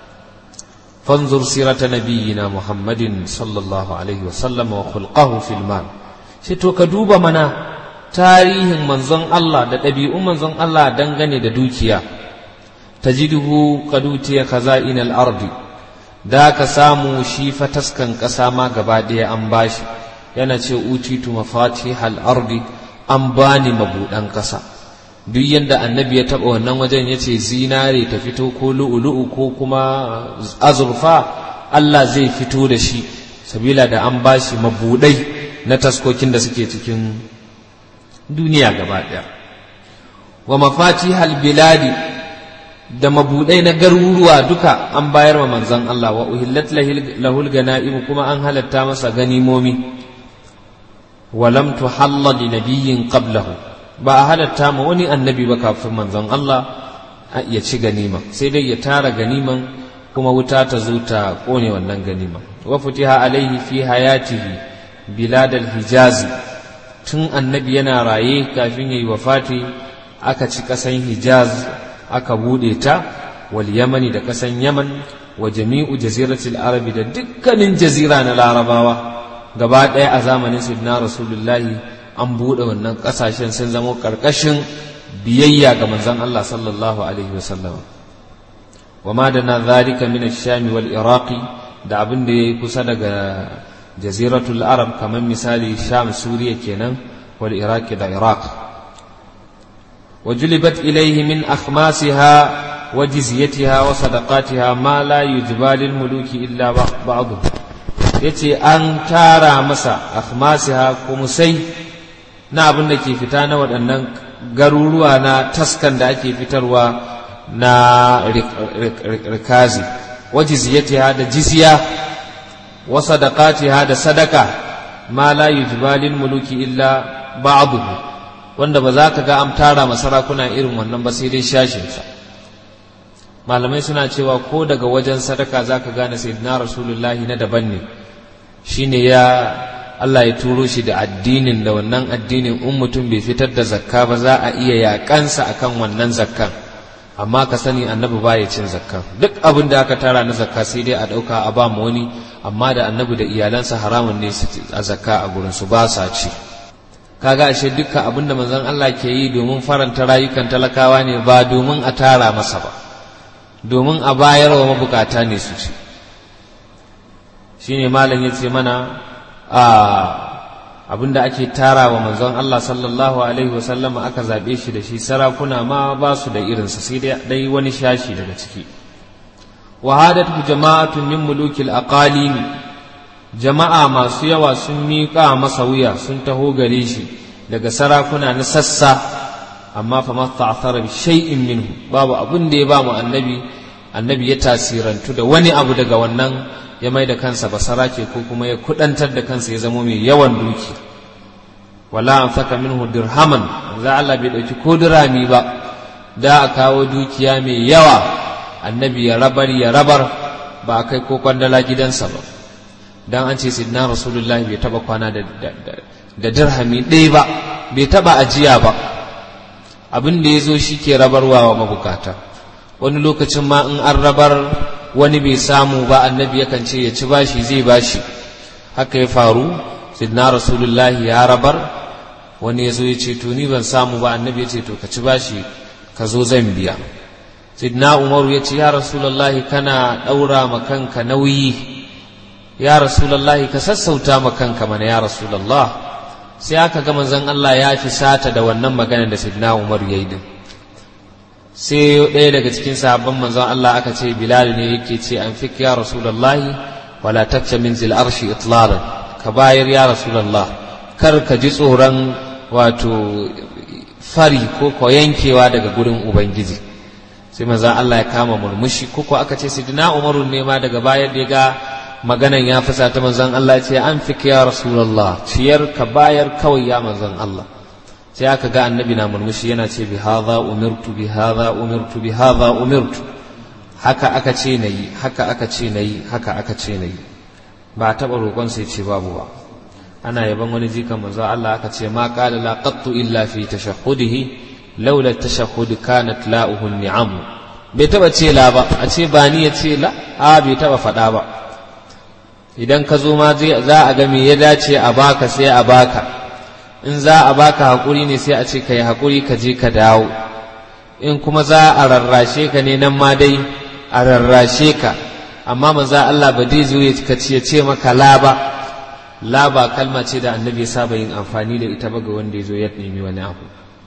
fanzur sirata nabiyyina muhammadin sallallahu alaihi wasallam wa khulqahu fil mal shi to ka duba mana tarihin manzon Allah da ɗabi'un manzon Allah dangane da dukiya tajiduhu qadutiya khaza'in al-ardi da ka samu shi fa taskan ƙasa ma gaba ɗaya an bashi yana ce utitu mafatihal ardi an bani mabuɗan ƙasa duk yadda annabi ya taɓa wannan wajen ya ce zinare ta fito ko lu'ulu'u ko kuma azurfa Allah zai fito da shi sabila da an bashi mabuɗai na taskokin da suke cikin duniya gaba ɗaya wa mafatihal biladi da mabuɗai na garuruwa duka an bayar wa manzon Allah wa uhillat lahul ganaim kuma an halatta masa ganimomi ولم تحل لنبي قبله ba a halatta ma wani annabi ba kafin manzon Allah ya ci ganima sai dai ya tara ganiman kuma wuta ta zo ta kone wannan ganima wa futiha alaihi fi hayatihi bilad hijaz tun annabi yana raye kafin yayi wafati aka ci kasan hijaz aka bude ta wal yamani da kasan yaman wa jami'u jaziratil arabi da dukkanin jazira na larabawa gaba ɗaya a zamanin sidna rasulullahi an buɗe wannan ƙasashen sun zama ƙarƙashin biyayya ga manzon Allah sallallahu alaihi wasallam wa ma da na zalika min shami wal iraqi da abin da yayi kusa daga jaziratul arab kamar misali sham suriya kenan wal iraqi da iraq وجلبت إليه من أخماسها وجزيتها وصدقاتها ما لا يجبى للملوك إلا بعضهم ya ce an tara masa akhmasiha kumusai na abin da ke fita na waɗannan garuruwa na taskan da ake fitarwa na rikazi waje ziyatiha da jizya wa sadaqatiha da sadaka ma la yujbalil muluki illa ba'dahu wanda ba za ka ga an tara masarakuna irin wannan ba sai dai shashinsa malamai suna cewa ko daga wajen sadaka za ka gane sayyidina rasulullahi na daban ne shine ya Allah ya turo shi da addinin da wannan addinin in mutum bai fitar da zakka ba za a iya yakansa akan wannan zakkan amma ka sani annabi ba ya cin zakka duk abin da aka tara na zakka sai dai a ɗauka a ba mu wani amma da annabi da iyalansa haramun ne su a zakka a gurin su ba sa ci kaga ashe dukkan abin da manzon Allah ke yi domin faranta rayukan talakawa ne ba domin a tara masa ba domin a bayar wa mabukata ne su ci shine malam ya ce mana a abinda ake tara wa manzon Allah sallallahu alaihi wasallama aka zaɓe shi da shi sarakuna ma ba su da irinsa sai dai wani shashi daga ciki wahadat jama'atun min mulukil aqalim jama'a masu yawa sun miƙa masa wuya sun taho gare shi daga sarakuna na sassa amma fa masta'thara bi shay'in minhu babu abin da ya ba mu annabi annabi ya tasirantu da wani abu daga wannan ya mai da kansa basara ke ko kuma ya kudantar da kansa ya zama mai yawan duki wala an saka minhu dirhaman za Allah bai dauki ko dirami ba da a kawo dukiya mai yawa annabi ya rabar ya rabar ba a kai ko kwandala gidansa ba dan an ce sidna rasulullahi bai taba kwana da da dirhami ɗaya ba bai taba ajiya ba abin da ya zo shi ke rabarwa wa mabukata wani lokacin ma in an rabar wani bai samu ba annabi yakan ce ya ci bashi zai bashi haka ya faru sidna rasulullahi ya rabar wani ya zo ya ce to ni ban samu ba annabi ya ce to ka ci bashi ka zo zan biya sidna umaru ya ce ya rasulullahi kana ɗaura ma kanka nauyi ya rasulullahi ka sassauta ma kanka mana ya rasulullah sai aka ga manzon Allah ya fi sata da wannan magana da sidna umaru ya yi din sai ɗaya daga cikin sahabban manzon Allah aka ce Bilal ne yake ce an fik ya Rasulullahi wala tacce min zil arshi itlalan ka bayar ya Rasulullah kar ka ji tsoron wato fari ko ko yankewa daga gurin ubangiji sai manzon Allah ya kama murmushi ko ko aka ce sidina Umaru ne ma daga bayar da ga maganan ya fasa ta manzon Allah ce an fik ya Rasulullah ciyar ka bayar kawai ya manzon Allah sai aka ga annabi na murmushi yana ce bi hadha umirtu bi hadha umirtu bi hadha umirtu haka aka ce nayi haka aka ce nayi haka aka ce nayi ba a taba roƙon sai ce babu ba ana yaban wani jikan manzo Allah aka ce ma qala la qattu illa fi tashahhudihi laula tashahhud kanat la'uhu ni'am bai taba ce la ba a ce ba ni ya ce la a bai taba faɗa ba idan ka zo ma za a ga me ya dace a baka sai a baka in za a baka haƙuri ne sai a ce ka yi haƙuri ka je ka dawo in kuma za a rarrashe ka ne nan ma dai a rarrashe ka amma maza Allah ba dai zo ya ce maka laba laba kalma ce da annabi ya saba yin amfani da ita ba ga wanda ya zo ya nemi wani abu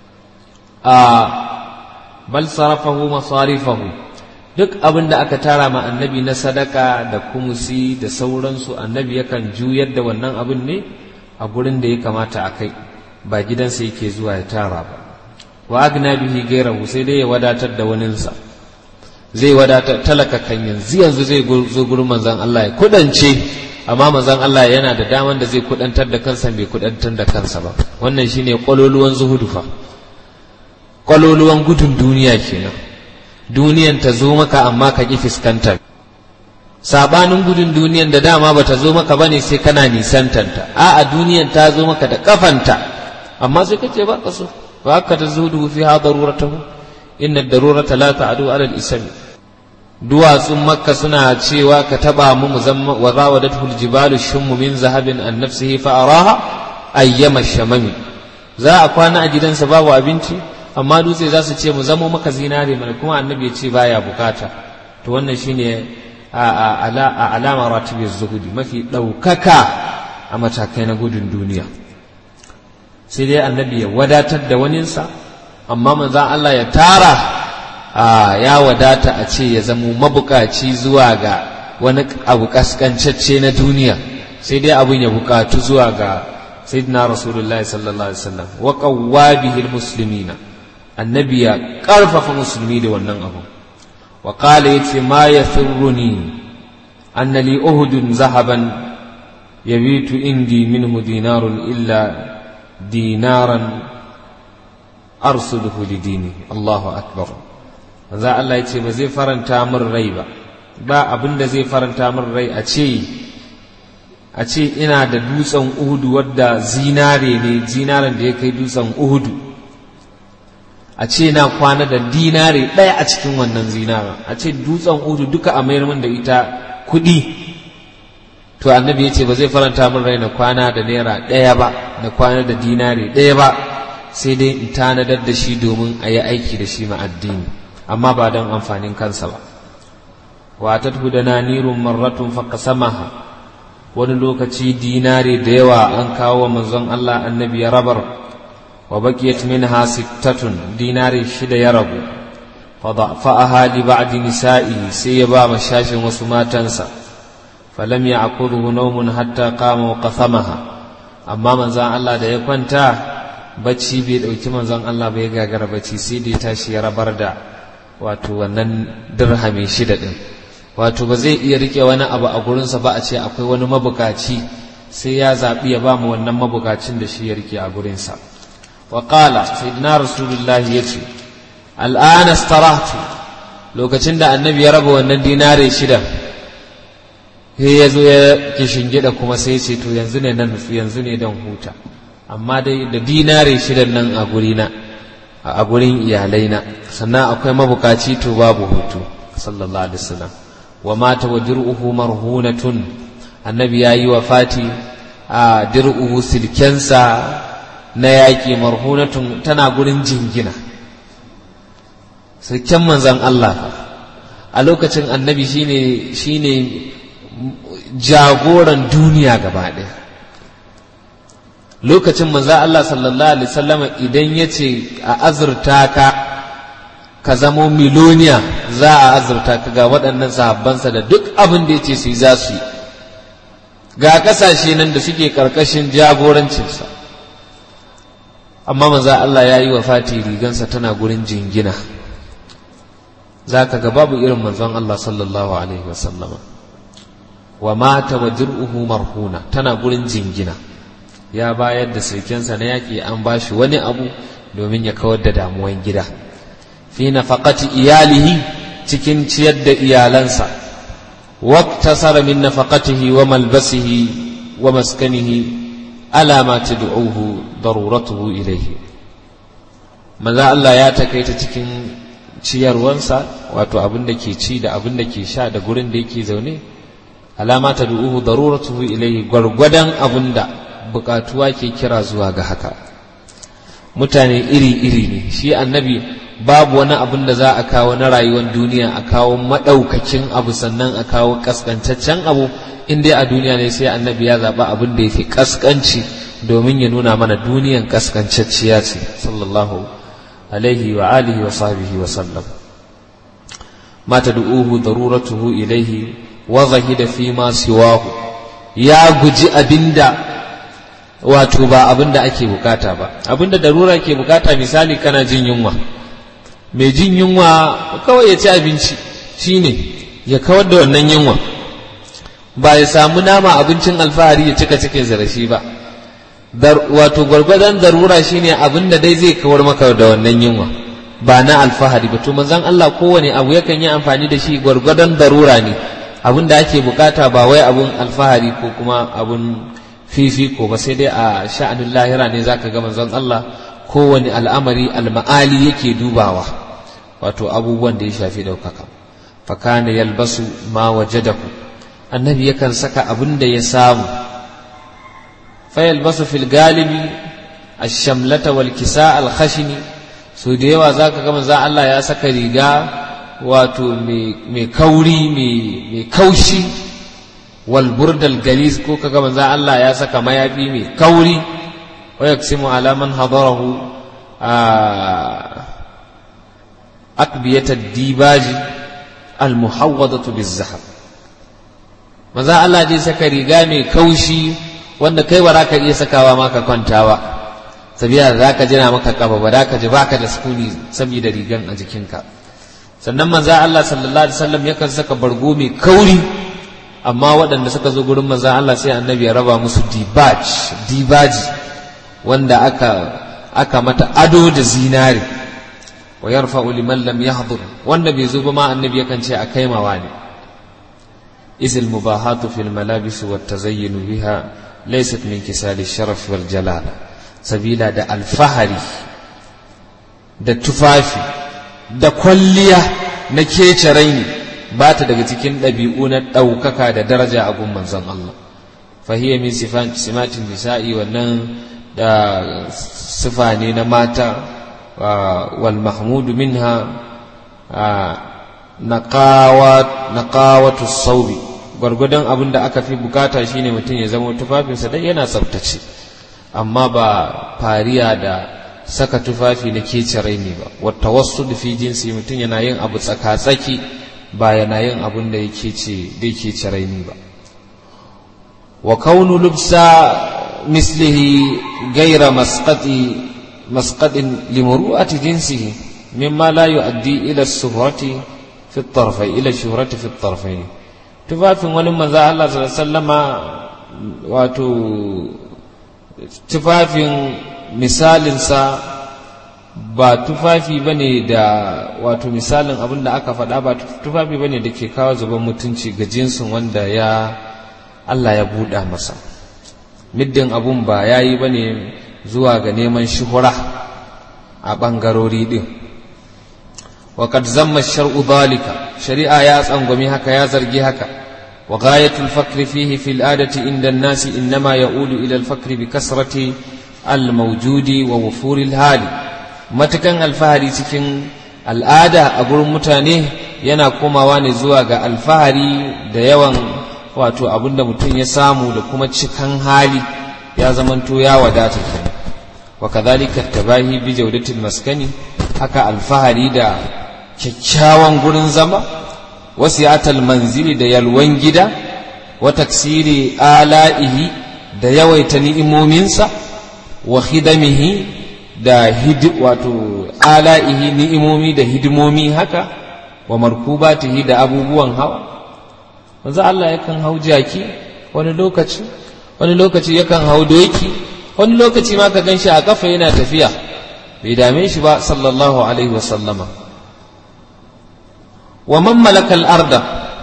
a bal sarafahu masarifahu duk abin da aka tara ma annabi na sadaka da kumusi da sauransu annabi yakan juyar da wannan abin ne a gurin da ya kamata a kai ba gidansa yake zuwa ya tara ba wa agna bihi gairahu sai dai ya wadatar da waninsa zai wadatar talaka kan yanzu yanzu zai zo gurin manzon Allah ya kudance amma manzon Allah yana da daman da zai kudantar da kansa bai kudantar da kansa ba wannan shine kwaloluwan zuhudu fa kwaloluwan gudun duniya kenan duniyan ta zo maka amma ka ki fuskanta sabanin gudun duniyan da dama bata zo maka bane sai kana nisantanta a'a duniyan ta zo maka da kafanta amma sai kace ba ka so wa haka ta zuhudu fi ha daruratahu inna darurata la ta'du ala al-ism duwatsun makka suna cewa ka taba mu muzamma wa rawadatuhu al-jibalu shummu min zahabin an nafsihi fa araha ayyama shamami za a kwana a gidansa babu abinci amma dutse za su ce mu zamo maka zinare mana kuma annabi ya ce baya bukata to wannan shine a alama ratibin zuhudi mafi ɗaukaka a matakai na gudun duniya sai dai annabi ya wadatar da waninsa amma manzan Allah ya tara ya wadata a ce ya zamo mabukaci zuwa ga wani abu kaskancacce na duniya sai dai abin ya bukatu zuwa ga sayyidina rasulullahi sallallahu alaihi wasallam wa qawwa bihi almuslimina annabi ya karfafa musulmi da wannan abu wa qala yace ma yathurruni anna li uhudun zahaban yabitu indi minhu dinarun illa dinaran arsuduhu lidini Allahu akbar manzo Allah yace ba zai faranta min rai ba ba abin da zai faranta min rai a ce a ce ina da dutsen uhudu wadda zinare ne zinaren da ya kai dutsen uhudu a ce na kwana da dinare ɗaya a cikin wannan zinaren a ce dutsen uhudu duka a mayar min da ita kuɗi to annabi ya ce ba zai faranta min rai na kwana da naira ɗaya ba na kwana da dinare ɗaya ba sai dai in tanadar da shi domin a yi aiki da shi ma addini amma ba don amfanin kansa ba wa ta da nanirun marratun faqasamaha wani lokaci dinare da yawa an kawo wa manzon Allah annabi ya rabar wa baqiyat minha sittatun dinare shida ya rabu fa da'faha li ba'di nisa'i sai ya ba mashashin wasu matansa falam ya'khudhu nawmun hatta qama wa qasamaha amma manzon Allah da ya kwanta bacci bai dauki manzon Allah bai gagara bacci sai da ya tashi ya rabar da wato wannan dirhami shida din wato ba zai iya rike wani abu a gurinsa ba a ce akwai wani mabukaci sai ya zaɓi ya ba mu wannan mabukacin da shi ya rike a gurinsa wa qala sayyidina rasulullah ya ce al'ana starahtu lokacin da annabi ya raba wannan dinare shida sai ya zo ya kishingida kuma sai ce to yanzu ne nan yanzu ne dan huta amma dai da dinare shidan nan a gurina a gurin iyalaina sannan akwai mabukaci to babu hutu sallallahu alaihi wasallam wa mata wa dir'uhu marhunatun annabi yayi wa fati a dir'uhu silkensa na yaƙi marhunatun tana gurin jingina silken manzan Allah a lokacin annabi shine shine jagoran duniya gaba ɗaya lokacin manza Allah sallallahu alaihi wasallam idan ya ce a azurta ka ka zamo miloniya za a azurta ka ga waɗannan sahabbansa da duk abin da ya ce su yi za su yi ga ƙasashe nan da suke ƙarƙashin jagorancinsa amma manza Allah ya yi wa fati rigansa tana gurin jingina za ka ga babu irin manzon Allah sallallahu alaihi wasallama wa mata wa dir'uhu marhuna tana gurin jingina ya bayar da sirkensa na yaƙi an ba shi wani abu domin ya kawar da damuwan gida fi nafaqati iyalihi cikin ciyar da iyalansa waqtasara min nafaqatihi wa malbasihi wa maskanihi ala ma tad'uhu daruratuhu ilayhi maza Allah ya takaita cikin ciyarwansa wato abin da ke ci da abin da ke sha da gurin da yake zaune alama tad'uhu daruratuhu ilayhi gwargwadon abin da bukatuwa ke kira zuwa ga haka mutane iri-iri ne shi annabi babu wani abin da za a kawo na rayuwar duniya a kawo maɗaukakin abu sannan a kawo ƙasƙantaccen abu in dai a duniya ne sai annabi ya zaɓa abin da ya fi ƙasƙanci domin ya nuna mana duniyan ƙasƙancacciya ce sallallahu alaihi wa alihi wa sahbihi wa sallam ma tad'uhu daruratuhu ilaihi wa zahida fi ma siwahu ya guji abinda wato ba abin da ake bukata ba abin da darura ke bukata misali kana jin yunwa mai jin yunwa kawai ya ci abinci shine ya kawar da wannan yunwa ba ya samu nama abincin alfahari ya cika cikin zarafi ba wato gwargwadon darura shine abin da dai zai kawar maka da wannan yunwa ba na alfahari ba to manzon Allah kowane abu yakan yi amfani da shi gwargwadon darura ne abin da ake bukata ba wai abun alfahari ko kuma abun fifiko ba sai dai a sha'anin lahira ne zaka ga manzon Allah kowane al'amari alma'ali yake dubawa wato abubuwan da ya shafi ɗaukaka fakana yalbasu ma wajadahu annabi yakan saka abin da ya samu fa yalbasu fil galibi ash-shamlata wal kisa al khashini so da yawa zaka ga manzon Allah ya saka riga wato mai kauri mai kaushi walburdal galis ko kaga manzo Allah ya saka mayafi mai kauri wa yaksimu ala man hadarahu akbiyat ad-dibaji al-muhawwadatu biz-zahab manzo Allah dai saka riga mai kaushi wanda kai ba ka iya sakawa ma ka kwanta ba sabiya da zaka jina maka kaba ba ka ji baka da sukuni saboda rigan a jikinka sannan manzo Allah sallallahu alaihi wasallam yakan saka bargo mai kauri amma waɗanda suka zo gurin manzan Allah sai annabi ya raba musu dibaj dibaji wanda aka aka mata ado da zinari wa yarfa'u liman lam yahdhur wanda bai zo ba ma annabi yakan ce a kaimawa ne izil mubahatu fil malabis wa tazayyun biha laysat min kisali sharaf wal jalala sabila da alfahari da tufafi da kwalliya na kece raini ba ta daga cikin ɗabi'u na ɗaukaka da daraja a gun manzon Allah fahiyya min simatin nisa'i wannan da sifa ne na mata wal mahmudu minha naqawatu saubi gwargwadon abin da aka fi bukata shine mutum ya zama tufafinsa dai yana tsaftace amma ba fariya da saka tufafi na kece raini ba wata wasu fi jinsi mutum yana yin abu tsaka-tsaki ba yana yin abin da yake ce da yake ce raini ba wa kaunu lubsa mislihi gaira masqati masqatin limuru'ati jinsihi mimma la yu'addi ila suhrati fi at-tarfayn ila shuhrati fi at-tarfayn tufafin wani manzo Allah sallallahu alaihi wasallama wato tufafin misalinsa ba tufafi ba ne da wato misalin abin da aka faɗa ba tufafi ba ne da ke kawo zuban mutunci ga jinsin wanda ya Allah ya buɗa masa middin abun ba ya yi ba ne zuwa ga neman shuhura a ɓangarori ɗin وقد زم الشرع ذلك شريعة يا أنغمي هكا يا زرجي هكا وغاية الفقر فيه في الآدة عند الناس إنما يؤول إلى الفقر بكسرة الموجود ووفور الهال متكن الفهري سكن الآدة أقول متانيه yana komawa ne zuwa ga alfahari da yawan wato abinda mutum ya samu da kuma cikan hali ya zamanto ya wadata kenan wa kadhalika tabahi bi jawdatil maskani haka alfahari da kyakkyawan gurin zama wasi'atal manzili da yalwan gida wa taksiri ala'ihi da yawaita ni'imominsa wa hidamihi da hidi wato ala'ihi ni'imomi da hidimomi haka wa markubatihi da abubuwan hawa manzo Allah yakan hau jaki wani lokaci wani lokaci yakan hau doki wani lokaci ma ka ganshi a kafa yana tafiya bai dame shi ba sallallahu alaihi wa sallama wa man malaka al-arda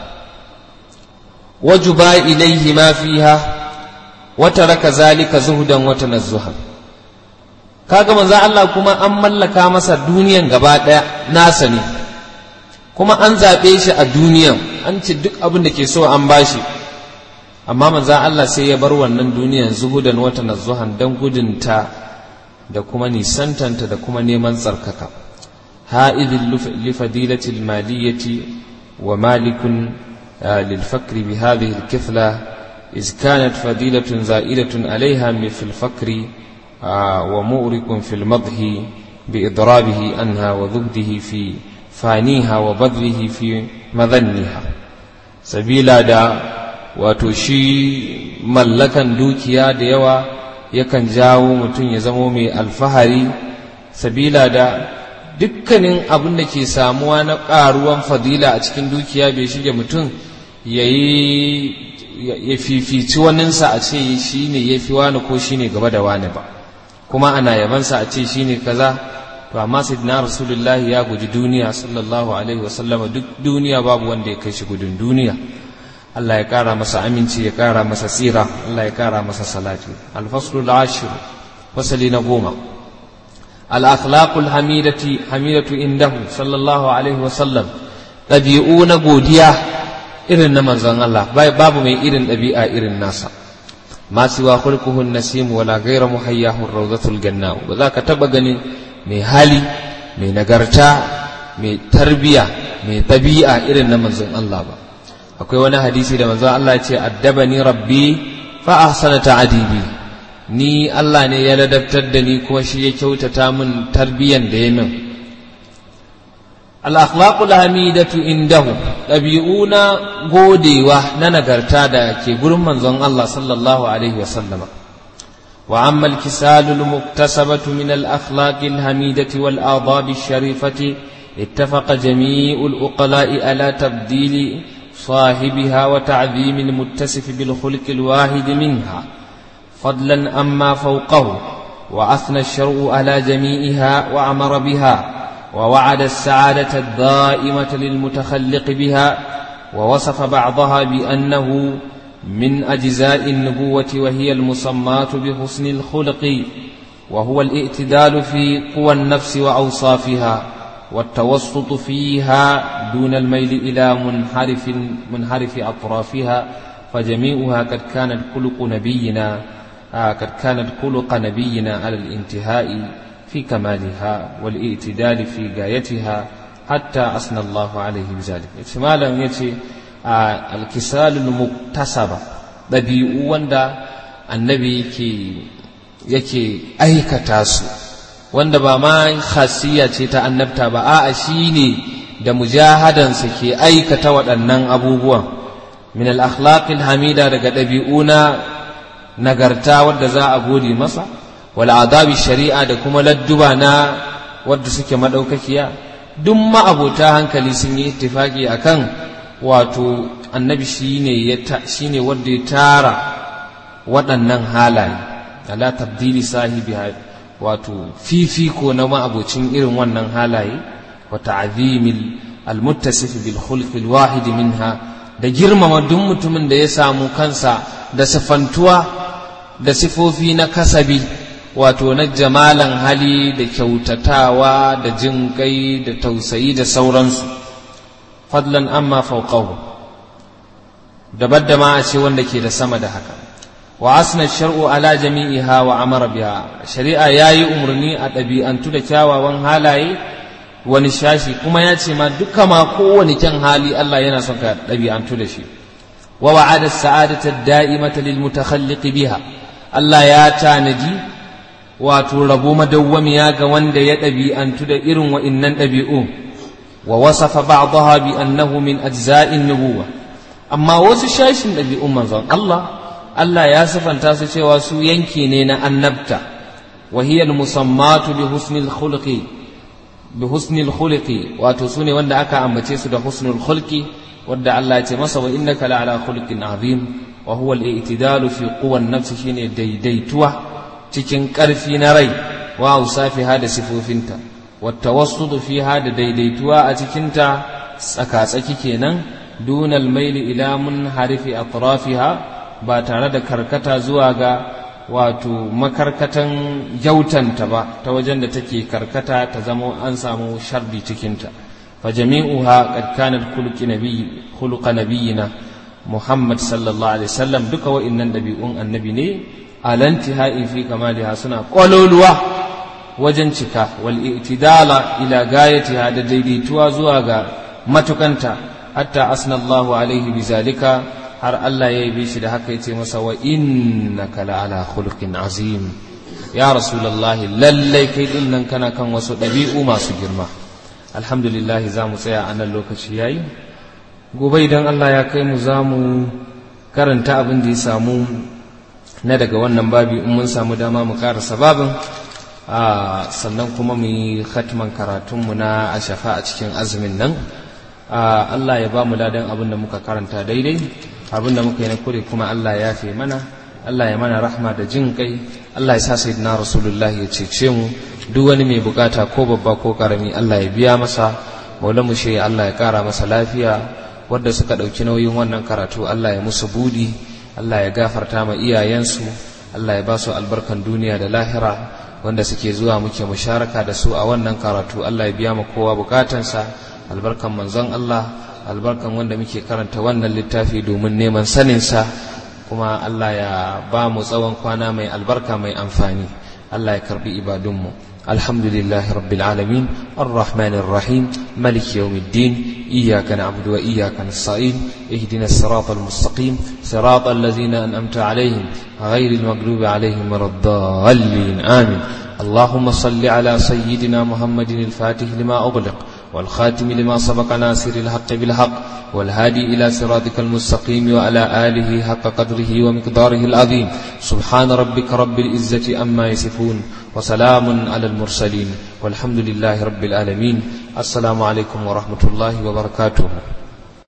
wajuba ilayhi ma fiha wa taraka zalika zuhudan wa tanazzuhan kaga manzo Allah kuma an mallaka masa duniyan gaba daya nasa ne kuma an zaɓe shi a duniyan an ce duk abin da ke so an bashi amma manzo Allah sai ya bar wannan duniyan zuhudan wa tanazzuhan dan gudunta da kuma nisantanta da kuma neman tsarkaka ha'idin lifadilatil maliyati wa malikun للفقر بهذه الكفلة إذ كانت فضيلة زائلة عليها في الفقر ومؤرك في المضح بإضرابه عنها وذبده في فانيها وبذله في مذنها سبيلا دا وتشي ملكا دوكيا ديوا yakan jawo mutum ya zamo mai alfahari sabila da dukkanin abin da ke samuwa na ƙaruwan fadila a cikin dukiya bai shige mutum ya ya fifici waninsa a ce shi ne ya fi wani ko shi ne gaba da wani ba kuma ana yabansa a ce shi ne kaza to amma sayyidina rasulullahi ya guji duniya sallallahu alaihi wasallama duk duniya babu wanda ya kai shi gudun duniya Allah ya kara masa aminci ya kara masa tsira Allah ya kara masa salati al-faslu al-ashir fasali na goma al-akhlaqul hamidati hamidatu indahu sallallahu alaihi wasallam ɗabi'u na godiya irin na manzon Allah babu mai irin ɗabi'a irin nasa ma siwa khulquhu an-nasim wala ghayra muhayyahu rawdatul janna ba za ka taba ganin mai hali mai nagarta mai tarbiya mai ɗabi'a irin na manzon Allah ba akwai wani hadisi da manzon Allah ce addabani rabbi fa ahsana ta'dibi ni Allah ne ya ladabtar da ni kuma shi ya kyautata min tarbiyan da ya min al-akhlaqul hamidatu indahu ɗabi'una godewa na nagarta da ke gurin manzon Allah sallallahu alaihi wa sallama وأما الكسال المكتسبة من الأخلاق الحميدة والآضاب الشريفة اتفق جميع الأقلاء على تبديل صاحبها وتعظيم المتسف بالخلق الواحد منها فضلا أما فوقه وأثنى الشرع على جميعها وأمر بها ووعد السعادة الدائمة للمتخلق بها ووصف بعضها بأنه من أجزاء النبوة وهي المسمات بحسن الخلق وهو الاعتدال في قوى النفس وأوصافها والتوسط فيها دون الميل إلى منحرف منحرف أطرافها فجميعها قد كانت خلق نبينا قد كانت خلق نبينا على الانتهاء في كمالها والاعتدال في غايتها حتى أثنى الله عليه بذلك احتمالا يتي alkisalul muktasaba ɗabi'u wanda annabi yake yake aikata su wanda ba ma khasiyya ce ta annabta ba a'a shine da mujahadansa ke aikata waɗannan abubuwan min al-akhlaqil hamida daga ɗabi'u na nagarta wadda za a gode masa wal adabi shari'a da kuma ladduba na wadda suke madaukakiya duk ma'abota hankali sun yi ittifaki akan wato annabi shine ya shine wanda ya tara waɗannan halaye ala tabdili sahibi wato fifiko na ma'abocin irin wannan halaye wa ta'zimil almuttasif bil khulq al wahid minha da girmama duk mutumin da ya samu kansa da sifantuwa da sifofi na kasabi wato na jamalan hali da kyautatawa da jin kai da tausayi da sauransu fadlan amma fauqahu dabar da ma a ce wanda ke da sama da haka wa asna shar'u ala jami'iha wa amara biha shari'a yayi umarni a ɗabi'antu da kyawawan halaye wani shashi kuma ya ce ma duka ma kowane kyan hali Allah yana son ka ɗabi'antu da shi wa wa'ada sa'adata da'imata lil mutakhalliqi biha Allah ya tanadi wato rabo madawwamiya ga wanda ya ɗabi'antu da irin wa'innan ɗabi'u wa wasafa ba'daha bi annahu min ajza'in nubuwa amma wasu shashin ɗabi'un manzon Allah Allah ya sifanta su cewa su yanki ne na annabta wa hiya al-musammatu bi husnil khuluqi bi husnil khuluqi wato su ne wanda aka ambace su da husnul khulqi wanda Allah ya ce masa wa innaka la ala khuluqin azim wa huwa al-i'tidalu fi quwwan nafsi shine daidaituwa cikin ƙarfi na rai wa usafiha da sifofinta wa tawassudu fiha da daidaituwa a cikinta tsaka-tsaki kenan dunal maili ila munharifi atrafiha ba tare da karkata zuwa ga wato makarkatan jautanta ba ta wajen da take karkata ta zama an samu shardi cikinta fa jami'uha qad kanat khuluqi nabiy khuluqa nabiyina Muhammad sallallahu alaihi wasallam duka wa'innan dabi'un annabi ne alantihai fi kamaliha suna kwaloluwa wajen cika wal i'tidala ila gayatiha da daidaituwa zuwa ga matukanta hatta asnallahu alaihi bizalika har Allah ya yi shi da haka yace masa wa innaka la ala khuluqin azim ya rasulullahi lallai kai din nan kana kan wasu ɗabi'u masu girma alhamdulillah za mu tsaya a nan lokaci yayi gobe idan Allah ya kai mu za mu karanta abin da ya samu na daga wannan babi in mun samu dama mu karasa babin sannan kuma mu yi khatman karatunmu na a shafa a cikin azumin nan Allah ya ba mu ladan abin da muka karanta daidai abin da muka yi na kure kuma Allah ya fi mana Allah ya mana rahma da jin kai Allah ya sa sayyidina rasulullahi ya cece mu duk wani mai bukata ko babba ko karami Allah ya biya masa maulamu shi Allah ya kara masa lafiya wadda suka ɗauki nauyin wannan karatu Allah ya musu budi Allah ya gafarta ma iyayensu Allah ya ba su albarkan duniya da lahira wanda suke zuwa muke musharaka da su a wannan karatu Allah ya biya ma kowa bukatansa albarkan manzon Allah albarkan wanda muke karanta wannan littafi domin neman saninsa kuma Allah ya ba mu tsawon kwana mai albarka mai amfani Allah ya karbi ibadunmu الحمد لله رب العالمين الرحمن الرحيم ملك يوم الدين إياك نعبد وإياك نستعين اهدنا الصراط المستقيم صراط الذين أنأمت عليهم غير المغلوب عليهم ولا الضالين آمين اللهم صل على سيدنا محمد الفاتح لما أغلق والخاتم لما سبق ناصر الحق بالحق والهادي إلى صراطك المستقيم وعلى آله حق قدره ومقداره العظيم سبحان ربك رب العزة أما يصفون وسلام على المرسلين والحمد لله رب العالمين السلام عليكم ورحمة الله وبركاته